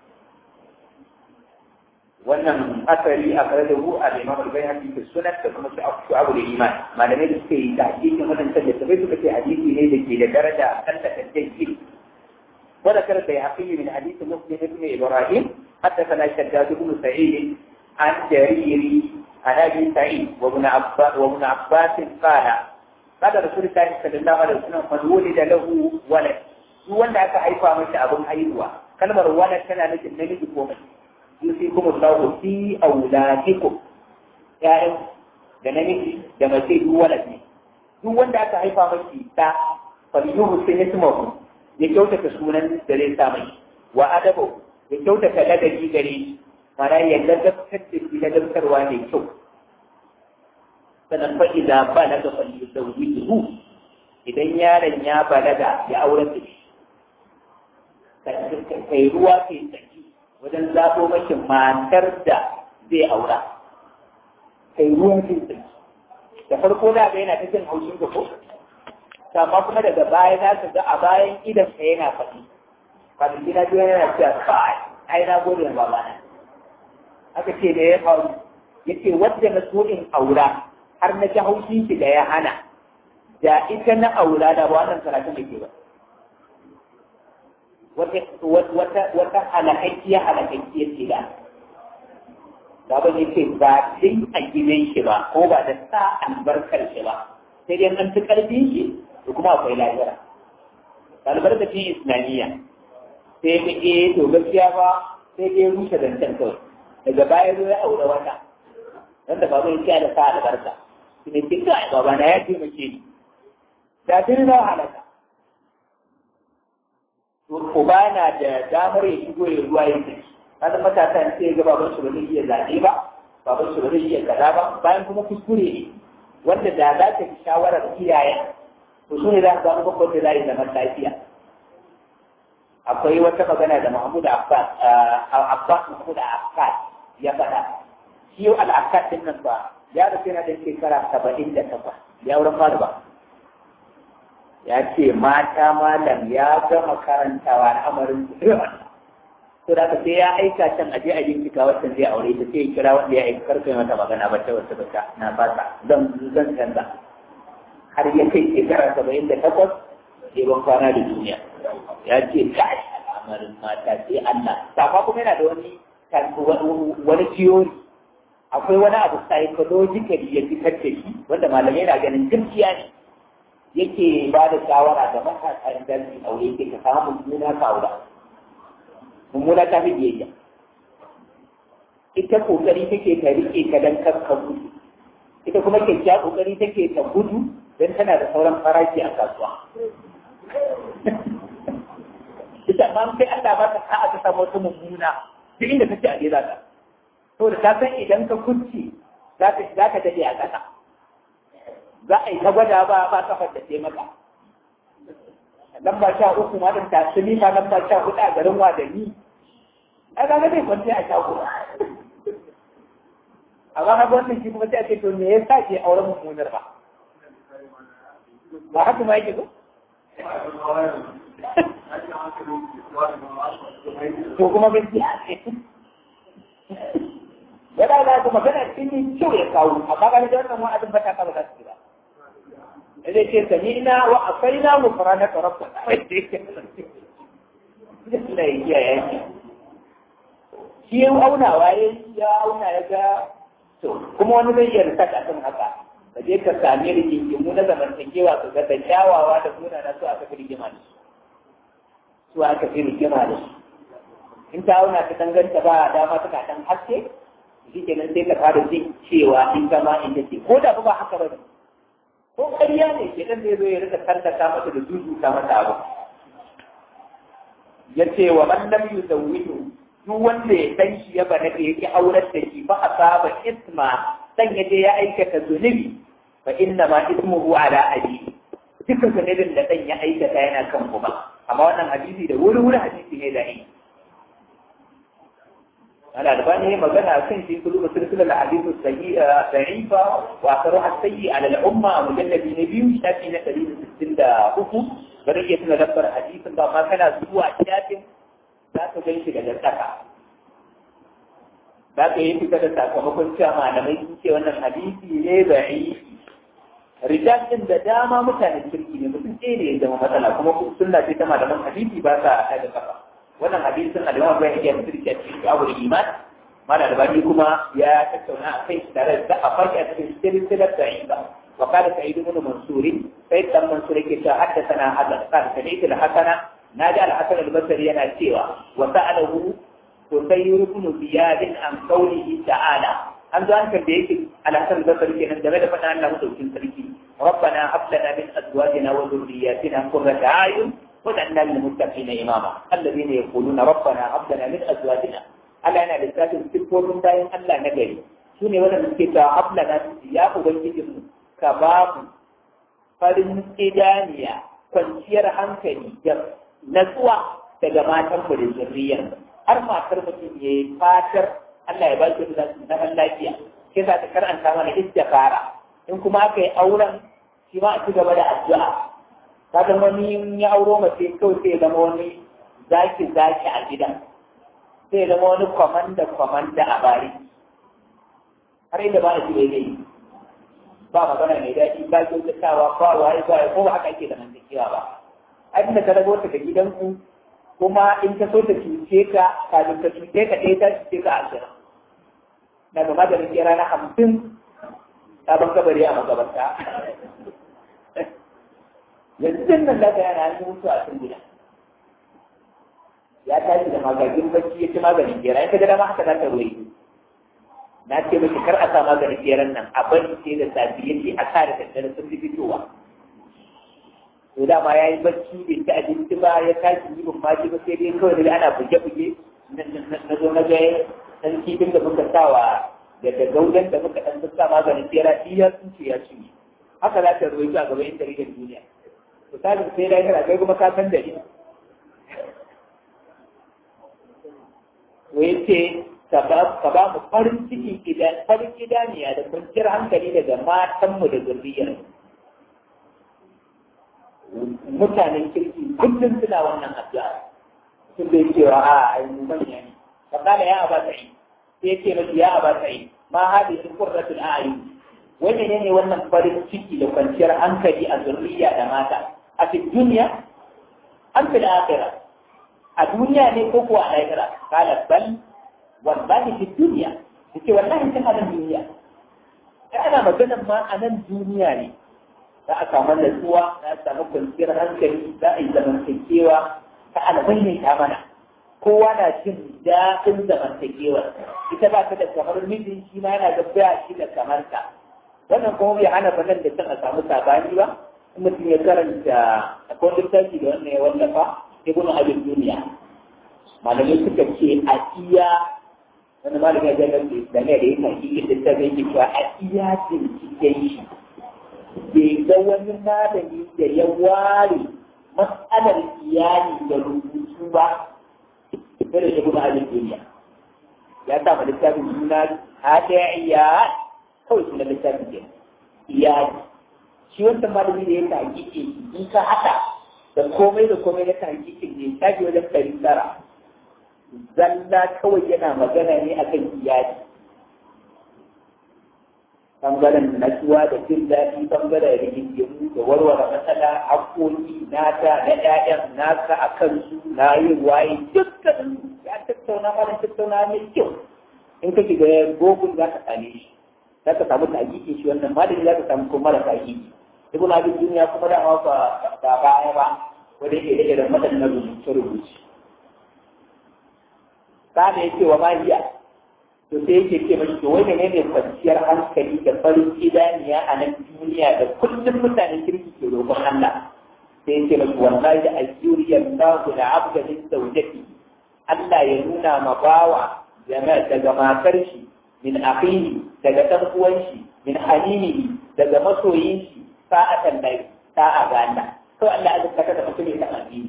wannan asali a kare da hu a limam al-bayhaqi fi sunan da kuma shu'ab al-iman malamai da suke yi da hadisin wannan da sai suka ce hadisi ne da ke da daraja kan da tantance wanda kar da yaqi min hadith muslim ibn ibrahim hatta kana shaddad ibn sa'id an jariri an abi sa'id wa ibn abbas wa ibn abbas qala qala rasulullahi sallallahu alaihi wasallam man wulida lahu walad duk wanda aka haifa masa abin haihuwa kalmar walad tana nufin namiji ko mace yusikum Allah fi auladikum ya'yan da namiji da mace duk walad ne duk wanda aka haifa mashi da falyuhu sun ismahu ya kyautata sunan da zai sa mai wa adabu ya kyautata ladabi gare shi mana ya ladabtar da shi ladabtarwa mai kyau sannan fa idza balaga falyuzawwijuhu idan yaron ya balaga ya auren da shi kai ruwa kai tsaki wajen zaɓo mashi matar da zai aura kai ruwan sai da farko da ga yana ta jin haushin ga ko amma kuma daga baya za ka ga a bayan idan ka yana faɗi kafin gina biyu yana cewa kai ai na gode wa babana aka ce da ya faru yace wadda na so in aura har na ji haushin shi da ya hana da ita na aura da ba wannan karatun da ke ba wata wata halakakkiya halakakkiya ce da baban yake ba sai a gidan shi ba ko ba da sa albarkar shi ba sai dai an fi karfin shi da kuma akwai lahira albarkacin islamiyya sai ga eh to gaskiya ba sai dai rushe zancen kawai daga baya zo ya aure wata wanda baban yake da sa albarka shi ne kin ga baba na ya taimake ni da tun na halaka to uba na da damar ya shigo ya ruwa ya tafi kada matasa sai ga baban su ba zai iya zaɓe ba baban su ba zai iya kaza ba bayan kuma kuskure ne wanda da za ta fi shawarar iyayen to su ne za su zama babban da za yi zaman lafiya akwai wata magana da Mahmud Abbas Abbas Mahmud Abbas ya faɗa shi yau al'akat din nan ba ya rufe na da shekara saba'in da takwas ya wurin fara ba ya ce mata malam ya gama karantawa al'amarin su to da ka sai ya aika can aje a bincika wacce zai aure ta sai ya kira wanda ya aika karfe mata magana ba ta wata bata na fata zan zan canza har ya kai shekara saba'in da takwas sai ban kwana da duniya ya ce kai al'amarin mata sai Allah safa kuma yana da wani wani theory akwai wani abu psychologically ya fitar da shi wanda malamai na ganin gaskiya ne yake ba da shawara ga matasa idan su aure ke ka samu mummuna ka aura mummuna ta fi biyayya ita kokari take ta rike ka dan kar ka gudu ita kuma kyakkyawa kokari take ta gudu dan tana da sauran farashi a kasuwa ita ma sai Allah ba ta sa'a ta samu wata mummuna duk inda kace a gida ta to da ta san idan ka kunci za ka za ka dade a ƙasa za a yi ta gwada ba ba kafar da ce maka lamba sha uku ma dan tasiri ma lamba sha hudu a garin wadanni ai ga zai kwanci a sha uku amma har wannan shi kuma sai a ce to me yasa ke auren mummunar ba ba haka ma yake ko to kuma gaskiya ce yana da kuma magana cikin kyau ya kawo amma ga da wannan wa'azin ba ta kaba za su ba zai ce sami'na wa asaina mu farana ka rabba da ya yaki shi ya auna waye ya auna ya ga to kuma wani zai iya rasa kan haka ka je ka sami rigingimu na zamantakewa ka ga da kyawawa da suna na su aka fi rigima da su su aka fi rigima da su in ta auna ta danganta ba dama ta dan haske shi kenan sai ka fara jin cewa in zama in ce ko da ba haka ba ne ko ƙarya ne ke dan zai zo ya rika tallata mata da zuzuta mata abu ya ce wa man lam yuzawwidu duk wanda ya san shi ya bana da yake aurar da shi fa asaba isma dan ya je ya aikata zunubi fa inna ma ismuhu ala abi dukkan zunubin da dan ya aikata yana kan kuma amma wannan hadisi da wuri wuri hadisi ne da yi أنا ألباني مجانا أكين في كل سلسلة الحديث السيئة ضعيفة وأثرها السيء على الأمة مجلد نبي شافي نتريد السلسلة أخو برية ندبر حديثا ما كان أسبوع شاف لا تجيش لجلتك za ka yi fita da sakamakon cewa malamai sun ce wannan hadisi ne da'i rijal din da dama mutanen kirki ne mutum ɗaya ne ya zama matsala kuma sunna ce ta malaman hadisi ba sa ta da kafa wannan hadisin al-Imam Bukhari ya fitar da cikin Abu Iman mala albani kuma ya tattauna a kai tare da a farki a cikin silsilar da'ifa wa qala sa'id ibn mansur sai dan mansur yake cewa haddathana hadan qala sami'tu al-hasana naji al-hasan al-basri yana cewa wa sa'alahu Kusayr ibn Ziyad an qawlihi ta'ala an zo an tambaye shi al-hasan al-basri kenan game da faɗa Allah mutukin sarki ربنا هب لنا من ازواجنا وذرياتنا قرة اعين وجعلنا للمتقين إماما الذين يقولون ربنا هب لنا من أزواجنا ألا أنا لذات السبور من دائم ألا نجري سوني ولا نسكت هب لنا يا أبنجي كباب farin idaniya kwanciyar hankali da natsuwa daga matan mu da zurriyar har matar mutum ya yi fatar Allah ya ba shi da zaman lafiya sai za ta karanta mana istikhara in kuma aka yi auren shi ma a ci gaba da addu'a kaga wani ya auro mace kawai sai zama wani zaki zaki a gidan sai zama wani kwamanda kwamanda a bari har inda ba a ji daidai ba magana mai daɗi ba kyautatawa ba waye ba ko ba haka ake da mantakewa ba abin da ka rago ta ga gidanku kuma in ka so ta cuce ka kafin ka cuce ka ɗaya ta cuce ka ashirin na ga maganin kera na hamsin sabon kabari a magabarta yanzu nan da yana yi mutu a cikin gida ya tashi da magagin bacci ya ci maganin kera in ka ga dama haka za ka ruwa na ce miki kar a sa maganin keran nan a bari sai da safi yake a sa da daddare sun fi fitowa to dama ya yi bacci bai ci abinci ba ya tashi yi ban maji ba sai dai kawai dai ana buge-buge na zo na ga ɗan kifin da muka sawa da da gaudan da muka ɗan sa maganin kera iya sun ce ya ci haka za ta ruwaito a gaban intanetin duniya to sabin sai da yana kai kuma ka san da ni to yace ka ba mu farin ciki idan farin idaniya da kwanciyar hankali daga matanmu da zurriyar mutanen kirki kullum suna wannan addu'a sun bai cewa a ai mu manya ne fa kana ya aba sai sai yake miki ya aba sai ma hadi qurratul a'yun wai menene wannan farin ciki da kwanciyar hankali a zurriya da mata a cikin duniya an fi akhirah a duniya ne ko kuwa a lahira kala bal wallahi fi duniya yace wallahi tana nan duniya sai ana maganar ma a nan duniya ne za a samu natsuwa za a samu kwanciyar hankali za a yi zamantakewa ta alamai ne ta mana kowa na jin daɗin zamantakewa ita ba ta da kamar mijin shi ma yana gabbaya shi da kamar ta wannan kuma bai hana banan da can a samu sabani ba mutum ya karanta akwai littafi da wannan ya wallafa ibnu abin duniya malamai suka ce a iya wani malami ya jagar da da ne da yake hakiki da ta zai cewa a iya binciken shi bai ga wani malami da ya ware matsalar iyali da rubutu ba sai da ibnu abin duniya ya sa ma littafin suna hada iya kawai suna littafin ke iyali shi wancan malami da ya ta hakiki in ka haɗa da komai da komai na ta hakikin ne ta wajen ɗari tara zalla kawai yana magana ne akan iyali bangaren natsuwa da jin daɗi bangaren rigingimu da warware matsala haƙoƙi nata na ƴaƴan nasa a kansu na yin waye dukkanin ya tattauna mana tattauna mai kyau in ka shiga gogun za ka same shi za ka samu tahqiqi shi wannan malami za ka samu kuma mara tahqiqi ibn abi duniya kuma da ba ba baya ba wanda yake da irin waɗannan rubuce-rubuce kada ya ce wa mahiya to sai yake ce mashi to wai menene kwanciyar hankali da farin idaniya a nan duniya da kullum mutanen kirki ke roƙon Allah sai yake mashi wallahi ayyuriyar Allahu da abdalin zawjati Allah ya nuna ma bawa daga matar shi min akhihi daga dan uwan shi min halilihi daga masoyin shi sa'atan dai sa'a ga Allah to Allah ya zaka da mutum ya addini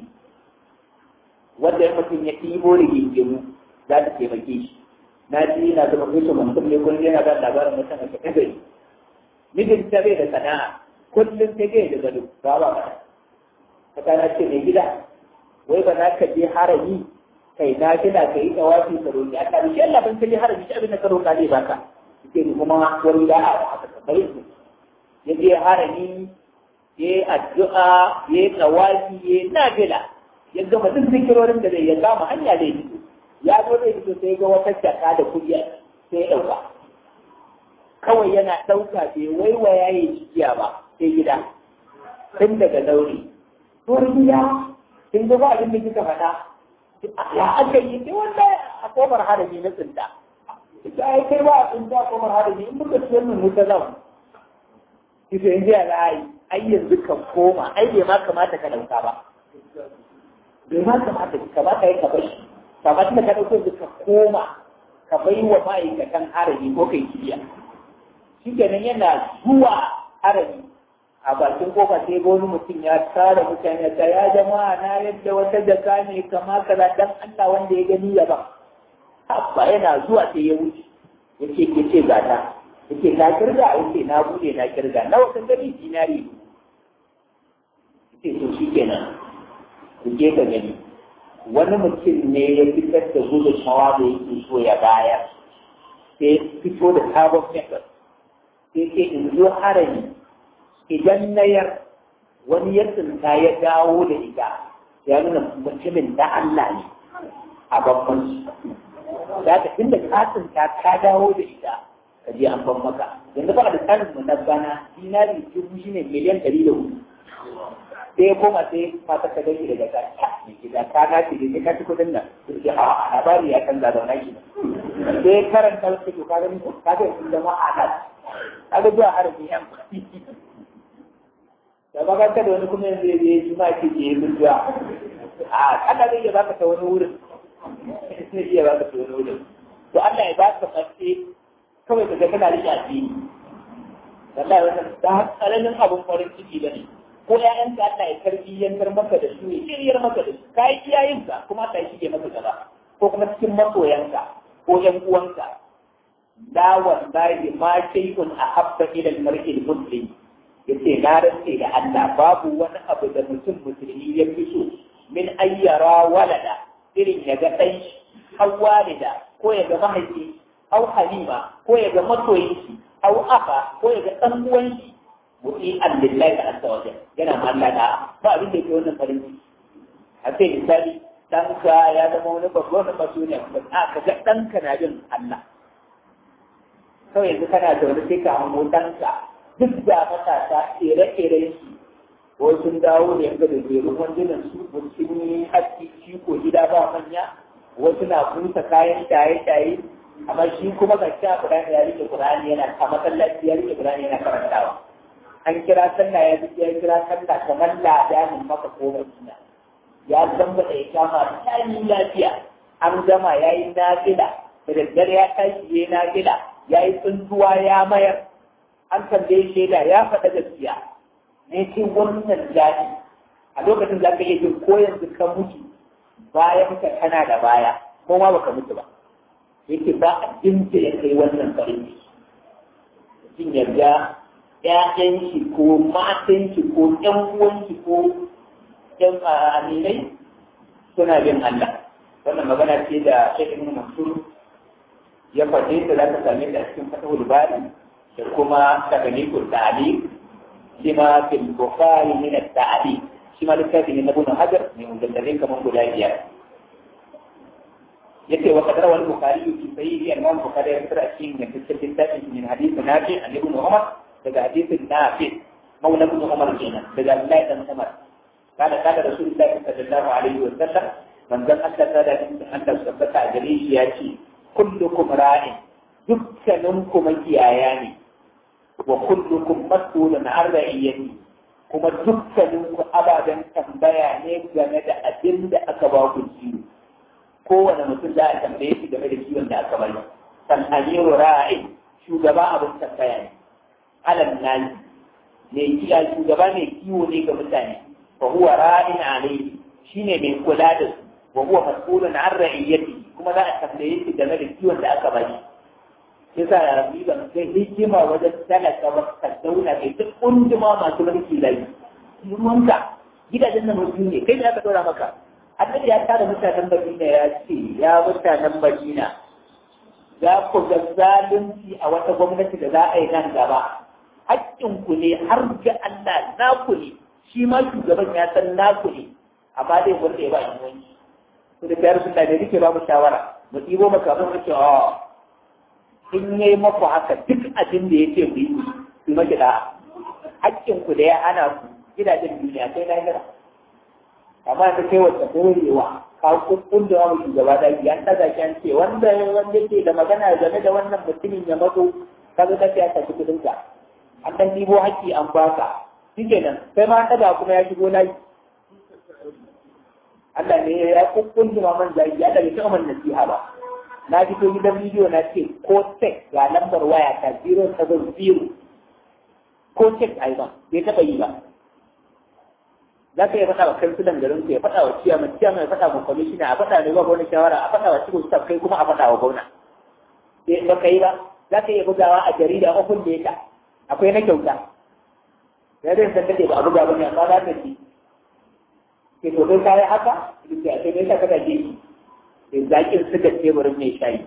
wanda mutum ya tibo rigingimu za ta taimake shi na ji yana zama kusa mutum ne kullum yana ba labarin mutum a cikin gari mijin ta bai da sana'a kullum sai gai da gado ba ba ba ta kana ce mai gida wai ba za ka je harami kai na kina ka yi tawafi ka roƙi Allah bi shi Allah ban kaje harami shi abin da ka roƙa zai baka ke ni kuma wani da a haka ka bari su ya je harami ya yi addu'a ya yi tawafi ya yi nafila ya gama duk zikirorin da zai ya kama hanya zai fito ya zo zai fito sai ga wata jaka da kuɗi sai ya ɗauka kawai yana ɗauka bai waiwaya ya jikiya ba sai gida tun daga daure tuwar gida kin ga ba abin da kika faɗa ya aka yi sai wanda a kofar harami na tsinta ita ai kai ba a tsinta a kofar harami in muka ci wannan wuta zan kisa in jiya za a yi ai yanzu ka koma ai bai ma kamata ka ɗauka ba bai ma kamata kamata ya ka bar shi kamar da ka ɗauko da ka koma ka bai wa ma'aikatan harami ko kai kibiya shi kenan yana zuwa harami a bakin kofa sai ga wani mutum ya tara mutane ta ya jama'a na yadda wata jaka ne kama kaza dan Allah wanda ya gani ya ba abba yana zuwa sai ya wuce yake ke ce gata yake na kirga yake na bude na kirga nawa kan gani dinari yake to shi kenan ku je ka gani wani mutum ne ya fitar da gudunmawa da yake so ya bayar sai fito da sabon method sai ke in zo harami idan na yar wani ya tsinta ya dawo da ita ya nuna mutumin da Allah ne a babban da ka tunda kasin ta ka dawo da ita ka je an ban maka yanzu ba da tsarin mu na bana dinari dubu shine miliyan ɗari da hudu sai koma sai mata ka gani daga ka mai gida ka na ce ne ka ci kudin nan sai a labari ya canza da wani sai karanta wasu ke ka gani ka ga sun zama a nan ka ga zuwa harbi yan da ba ka da wani kuma yanzu ya yi ma ke ke yi zuwa a Allah zai iya baka ta wani wurin zai iya baka ta wani wurin to Allah ya baka mace kawai ka ga kana rike addini wallahi wannan da tsananin abun farin ciki bane ko ƴaƴanka Allah ya tarbiyyantar maka da su ya shiryar maka da su kai iyayenka kuma Allah ya shige maka gaba ko kuma cikin masoyanka ko ƴan uwanka la wallahi ma shay'un ahabba ila al-mar'i al-muslim yace na rantse da Allah babu wani abu da mutum musulmi ya fi so min ayyara walada irin ya ga ɗan aw walida ko ya ga mahaifi aw halima ko ya ga masoyinki aw aka ko ya ga ɗan uwanki mu'i allillahi ta azza wa yana mallaka ba abin da yake wannan farin ciki a sai misali ɗanka ya zama wani babban masu ne a ka ga ɗanka na bin Allah kawai yanzu kana zaune sai ka hango ɗanka duk da matasa ƙere-ƙeren shi ko sun dawo da yanzu da jerun wandunan su sun yi haski shi ko gida ba manya wasu na busa kayan shaye-shaye amma shi kuma ga sha Qur'ani ya rike Qur'ani yana a masallaci ya rike Qur'ani yana karantawa an kira sallah ya ji ya kira sallah kamar ladanin maka ko Madina ya zamba da ya kama ta yi lafiya an gama ya yi nafila da daddare ya tashi ya yi nafila ya yi tsuntuwa ya mayar an tambaye shaida ya faɗa gaskiya ne ce wannan daɗi a lokacin za ka iya jin ko yanzu ka mutu bayan ka kana da baya ko ma baka mutu ba yake ba abin da ya kai wannan farin ciki jin yarda ƴaƴan shi ko matan shi ko ƴan uwan shi ko ƴan aminai suna bin Allah wannan magana ce da Sheikh Ibn Mansur ya faɗe ta za ka same ta a cikin Fatahul Bari da kuma Tagalikul Ta'ali shi ma fil Bukhari min at-Ta'ali shi ma littafi ne na Ibn Hajar ne mujalladin kamar guda biyar yace wa kadara wal bukhari fi sahihi al-imam bukhari ya fitar a cikin yantaccen littafin min hadith nafi an ibn umar daga hadithin nafi maula ibn umar kenan daga abdullahi dan umar kada kada rasulullahi sallallahu alaihi wa sallam manzon Allah ta da Allah tabbata a gare shi ya ce kullukum ra'in dukkaninku makiyaya ne wa kullukum mas'ulun an ra'iyyati kuma dukkaninku ababen tambaya ne game da abin da aka ba ku ciwo kowane mutum za a tambaye shi game da kiwon da aka bari san amiru ra'i shugaba abin tambaya ne alal nani ne kiya shugaba mai kiwo ne ga mutane fa huwa ra'in alayhi shine mai kula da su wa huwa mas'ulun an ra'iyyati kuma za a tambaye shi game da kiwon da aka bari yasa ya rabbi ban kai hikima wajen talaka ba ka dauna kai duk kunduma masu mulki lai munka gidajen nan mutum ne kai da aka dora maka annabi ya tara mutanen Madina ya ce ya mutanen Madina za ku ga zalunci a wata gwamnati da za a yi nan gaba haƙƙinku ne har ga Allah naku ne shi ma shugaban ya san naku ne amma dai wanda ya ba shi wani to da kayar sunna ne nake ba mu shawara mu ɗibo maka abin da ke a in yayi maku haka duk abin da ya ce ku yi ku maki da haƙƙinku da ya hana ku gidajen duniya sai lahira amma ta kai wata dorewa ka kukkun da wani shugaba da ya daga shi an ce wanda wanda ke da magana game da wannan mutumin ya mato ka zo ka ya tafi kudin ka an dan dibo haƙƙi an baka shikenan sai ma daga kuma ya shigo nayi Allah ne ya kukkun da man zai ya daga cikin man nasiha ba na fito gidan bidiyo na ce ko tek ga lambar waya ta 070 ko tek ai ba bai taɓa yi ba za ka iya faɗa wa kansulan garin ku ya faɗa wa ciyaman ciyaman ya faɗa wa kwamishina a faɗa ne ba wani shawara a faɗa wa cikin staff kai kuma a faɗa wa gwamna sai ba ka yi ba za ka iya bugawa a jarida ofin da ya akwai na kyauta ya zai san dade ba a buga ba ne amma za ka ci ke to kai kayi haka duk da kai ne ka kada je da zakin suka teburin mai shayi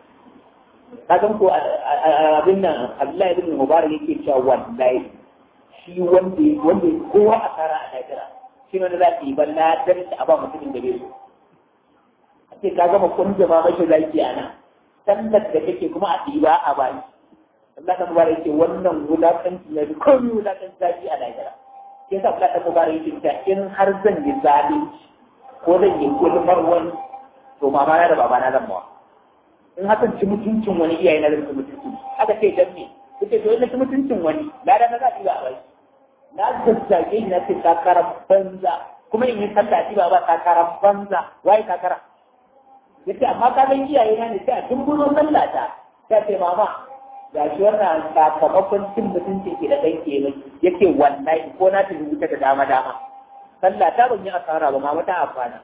ka san ko abin nan Abdullahi ibn Mubarak yake cewa wallahi shi wanda wanda kowa a tsara a lahira shi ne za ka yi ban ladar da a ba mutumin da bai so a ce ka gama kunja ma mashi zaki a nan sallar da kake kuma a ɗiba a bani Allah ta mubarak yake wannan wulakanci na komai wulakanci zafi a lahira ke sa Allah ta mubarak yake ta in har zan yi zalunci ko zan yi gulmar wani to mama na da baba na zan mawa in hakan ci mutuncin wani iyaye na zan ci mutuncin aka ce dan me kuke to in ci mutuncin wani lada na za ɗiba a bani na zazzage shi na ce takarar banza kuma in yi sallah ɗiba ba takarar banza waye takara yace amma ka san iyaye na ne sai a dumbuno sallah ta ta ce mama ga shi wannan sakamakon cin mutunci ke da ɗan ke mai yake wallahi ko na tafi wuta da dama dama sallah ta ban yi asara ba mama ta amfana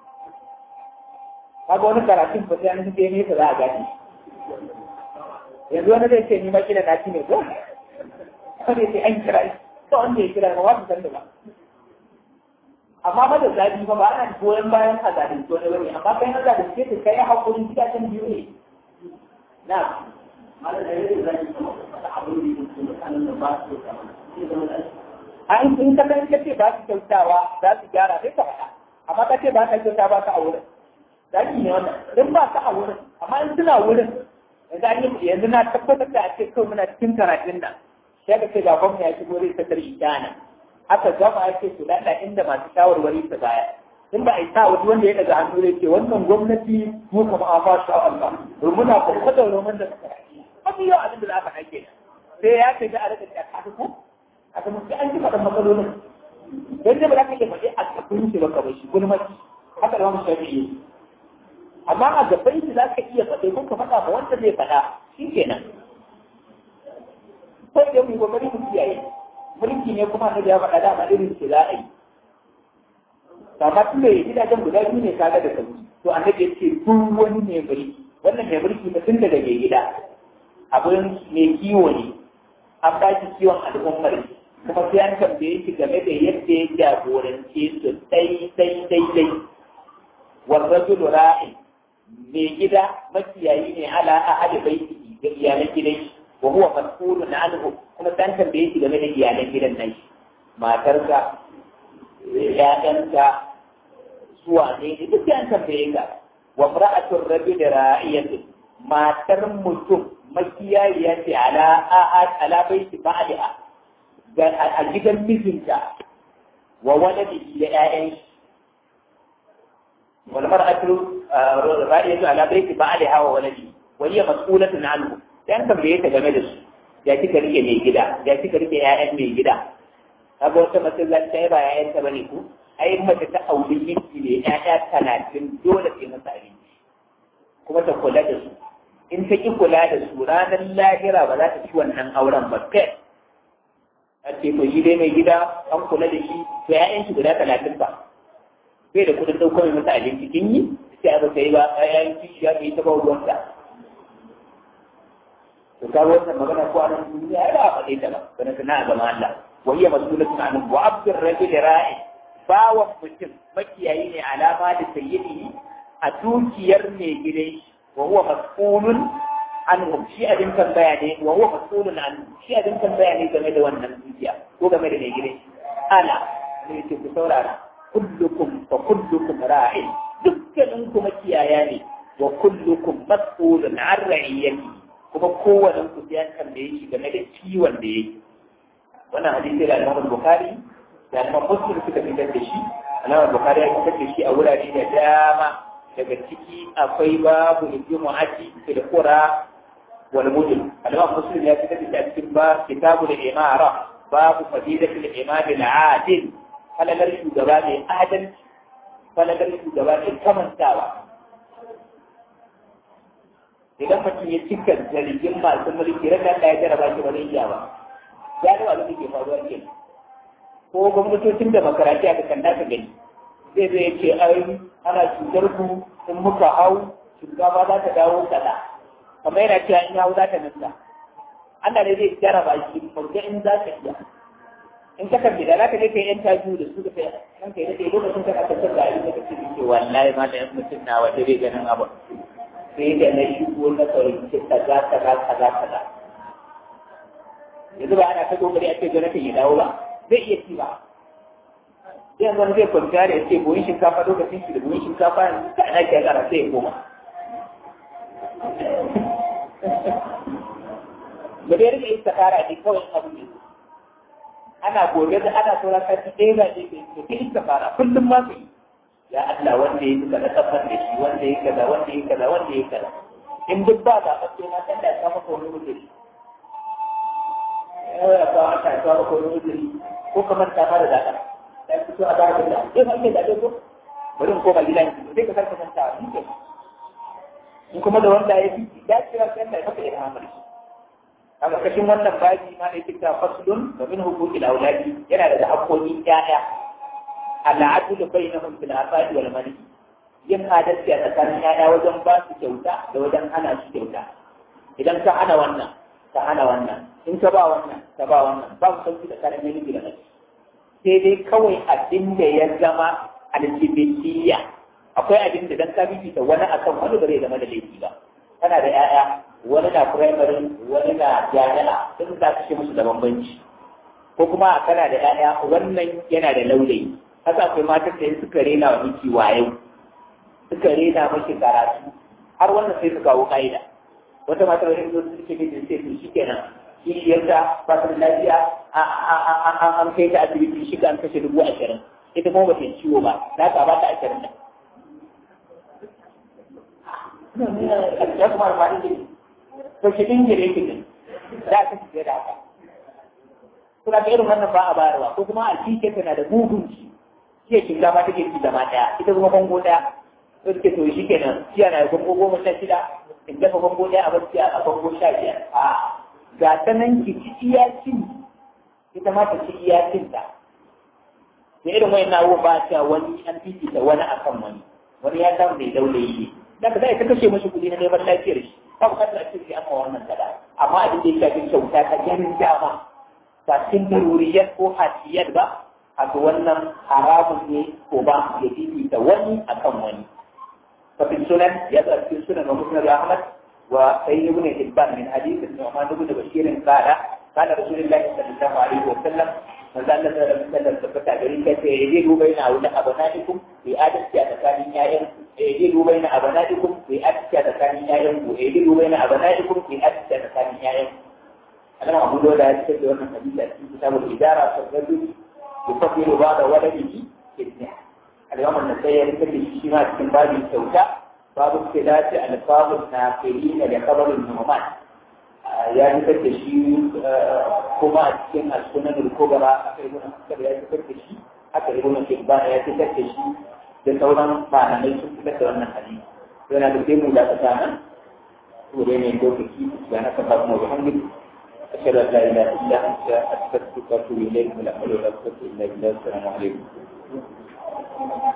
kaga wani karatun ba sai an ji ne za a gani yanzu wani zai ce ni ma kila na ci ne ko wani sai an kira shi to wanda ya kira ba wasu san da ba amma ba da zafi ba ba ana goyon bayan a zalunci wani bane amma kai na zalunce ka kai hakurin gidajen biyu ne na a in sun ka san kace ba su kyautawa za su gyara sai ka faɗa amma ka ce ba ka kyauta ba ka a wurin zaki ne wannan in ba ka a wurin amma in suna wurin yanzu yanzu na tabbatar da a ce kawai muna cikin karatun nan sai ka ce ga gwamna ya shigo zai sakar idana aka gama ya ce su lada inda masu shawarwari su baya in ba a yi sa wani wanda ya daga hannu ya ce wannan gwamnati mu kama a ba shi Allah domin muna kuma da roman da suka yi mafi yau abin da za ka haike sai ya ce ga a rika ta kasu ko a kuma sai an ji faɗin matsalolin don zai ba za ka iya faɗi a kafin shi ba ka bai shi gulmaci haka da wani shafi'i amma a gaban shi za ka iya faɗi ko ka faɗa ma wanda zai faɗa shi kenan sai da mu yi kokari mu kiyaye mulki ne kuma da ya faɗa dama irin ce za a yi amma tun da gidajen guda biyu ne kaga da sauki to annabi ya ce duk wani mai mulki wannan mai mulki ba tun daga mai gida abin mai kiwo ne an ba shi kiwon al'ummar kuma sai an tambaye shi game da yadda ya jagorance su dai dai dai dai warrajulu ra'in mai gida makiyayi ne ala ahadi baiti ga iyalan gidan shi wa huwa mas'ulun anhu kuma san tambaye shi game da iyalan gidan nan shi matarka ƴaƴanka suwa ne duk sai an tambaye ka wa mar'atul rajul ra'iyatu matar mutum makiyayiya ce ala ala baiti ba'liha ga a gidan mijinta wa waladihi da ƴaƴan shi wal mar'atu ra'iyatu ala baiti ba'liha wa waladihi wa hiya mas'ulatun anhu dan tambaye ta game da su ya kika rike mai gida ya kika rike ƴaƴan mai gida kaga wata masallaci ta ba ƴaƴan ta bane ku ai mace ta auri miki ne ƴaƴa talatin dole sai masa abinci kuma ta kula da su in ta ki kula da su ranar lahira ba za ta ci wannan auren ba kai a ce ko shi dai mai gida an kula da shi to ƴaƴan shi guda talatin ba bai da kudin ɗaukar mai masa abinci kin yi sai a ba ta yi ba ƴaƴan kishi ya yi ta ba ruwanta to ka wannan magana ko anan duniya ai ba a faɗe ta ba kana tana a gama Allah wa hiya mas'ulatun anhu wa abdur rajul ra'i bawan mutum makiyayi ne alama da sayyidihi a dukiyar mai gidan shi wa huwa mas'ulun anhu shi abin tambaya ne wa huwa mas'ulun anhu shi abin tambaya ne game da wannan dukiya ko game da mai gidan shi ala ne ce ku saurara kullukum fa kullukum ra'in dukkanin ku makiyaya ne wa kullukum mas'ulun an ra'iyati kuma kowane ku ya tambaye shi game da ciwon da yake wannan hadisi da Imam Bukhari da Imam Muslim suka fitar da shi Imam Bukhari ya fitar da shi a wurare da dama daga ciki akwai babu jumu'ati fil qura wal mudin Imam Muslim ya fitar da shi a cikin ba kitabul imara babu fadilatul imam al adil falalar shugaba mai adalci falalar shugaba mai kamantawa idan mutum ya cika zargin masu mulki ran da ya jaraba shi ba zai iya ba ya da abin da ke faruwa ke ko gwamnatocin demokaratiya ka kanda ka gani zai zai ce ai ana cutar ku in muka hau shugaba za ta dawo kaza kamar yana cewa in hau za ta nasa Allah ne zai jaraba shi farko in za ka iya in ka kan da za ka je ka yi yan taju da su da kai kan kai da kai lokacin ka ka tsaka da abin da kake ce wallahi ma da yan mutum na wata bai ganin abin sai da na shigo na fahimci kaza kaza kaza kaza yanzu ba ana ta kokari a ce jonathan ya dawo ba zai iya ci ba yanzu wani zai kwanta da ya ce buhun shinkafa lokacin shi da buhun shinkafa yanzu ka ana ke kara sai ya koma da dai rika yi sakara ne kawai abu ne ana gobe da ana sauran kashi ɗaya ga ne ke ke yi sakara kullum ma su yi ya Allah wanda ya yi kaza kafar da shi wanda ya kaza wanda ya kaza wanda ya kaza in duk ba ba ɓace na ɗan da ta maka wani wuzuri ya kawo aka ta maka wani wuzuri ko kamar ta fara da ɗan ya fito a bayan da ya fa ake da ko bari in koma gidan ki sai ka sarka manta ni ke in kuma da wanda ya fi dacewa sai Allah ya maka ilhamar shi a ƙarƙashin wannan baji ma ne kita faslun da min huquqil auladi yana da haƙƙoƙin ƴaƴa al'adlu bainahum fil afadi wal mali yin adalci a tsakanin ƴaƴa wajen ba su kyauta da wajen hana su kyauta idan ka hana wannan ka hana wannan in ka ba wannan ka ba wannan ba mu sauki tsakanin namiji da mace sai dai kawai abin da ya zama aljibitiyya akwai abin da dan ka bibita wani akan wani ba zai zama da laifi ba kana da ƴaƴa wani na primary wani na jami'a sun za ka ce musu da bambanci ko kuma kana da ƴaƴa wannan yana da laulayi haka akwai matan da suka rena wa miki wayo suka rena miki karatu har wannan sai su kawo ka'ida wata mata wani zo su ce ne sai su shikenan shi yadda ba ta lafiya an kai ta asibiti shi an kashe dubu ashirin ita kuma ba ta ciwo ba za ka ba ta ashirin da ya kuma alfahari ne to shi din gire ki ne za ka shige da haka suna ga irin wannan ba a bayarwa ko kuma a cike tana da mugun ci shi shiga ma take ci zama daya ita kuma bango daya to take to shi kenan ciya na bango goma sha shida in dafa bango daya a barci a bango sha biyar a ga ta nan ki ci iyacin ita ma ta ci iyacin ta da irin wayan na ba ta wani an fifita wani akan wani wani ya samu mai daule yi da ka zai ta kashe mashi kuɗi na neman lafiyar shi ba bukatar a ce amma wannan kada amma abin da ya shafi kyauta ta ganin dama ba cikin daruriyar ko hasiyar ba a ga wannan haramun ne ko ba ya fifita wani akan wani ففي السنن يبقى في السنن ومسند أحمد وسيد بن حبان من حديث النعمان بن بشير قال قال رسول الله صلى الله عليه وسلم من ذا الذي لم يسلم ثبت عليه يجيل بين أولاد أبنائكم في آدم كأتكان يائم يجيل بين أبنائكم في آدم كأتكان يائم ويجيل بين أبنائكم في آدم كأتكان يائم أنا أقول له لا يشهد أن الحديث في كتاب الإدارة فالرجل يفضل بعض ولده ابنه اليوم النسائي يذكر الشيما في باب الكوكا باب اختلاف الفاظ الناقلين لخبر النعمان يا ذكر الشيء كما cikin السنن الكبرى aka yi wannan akar ya fitar da shi aka yi wannan kibban ya fitar da shi da sauran malamai sun fitar da wannan hadisi yana da mu da kasa nan to dai ne lokaci da na kafa mu alhamdulillah أشهد أن لا إله إلا أنت أستغفرك وأتوب إليك ولا حول ولا قوة إلا بالله السلام عليكم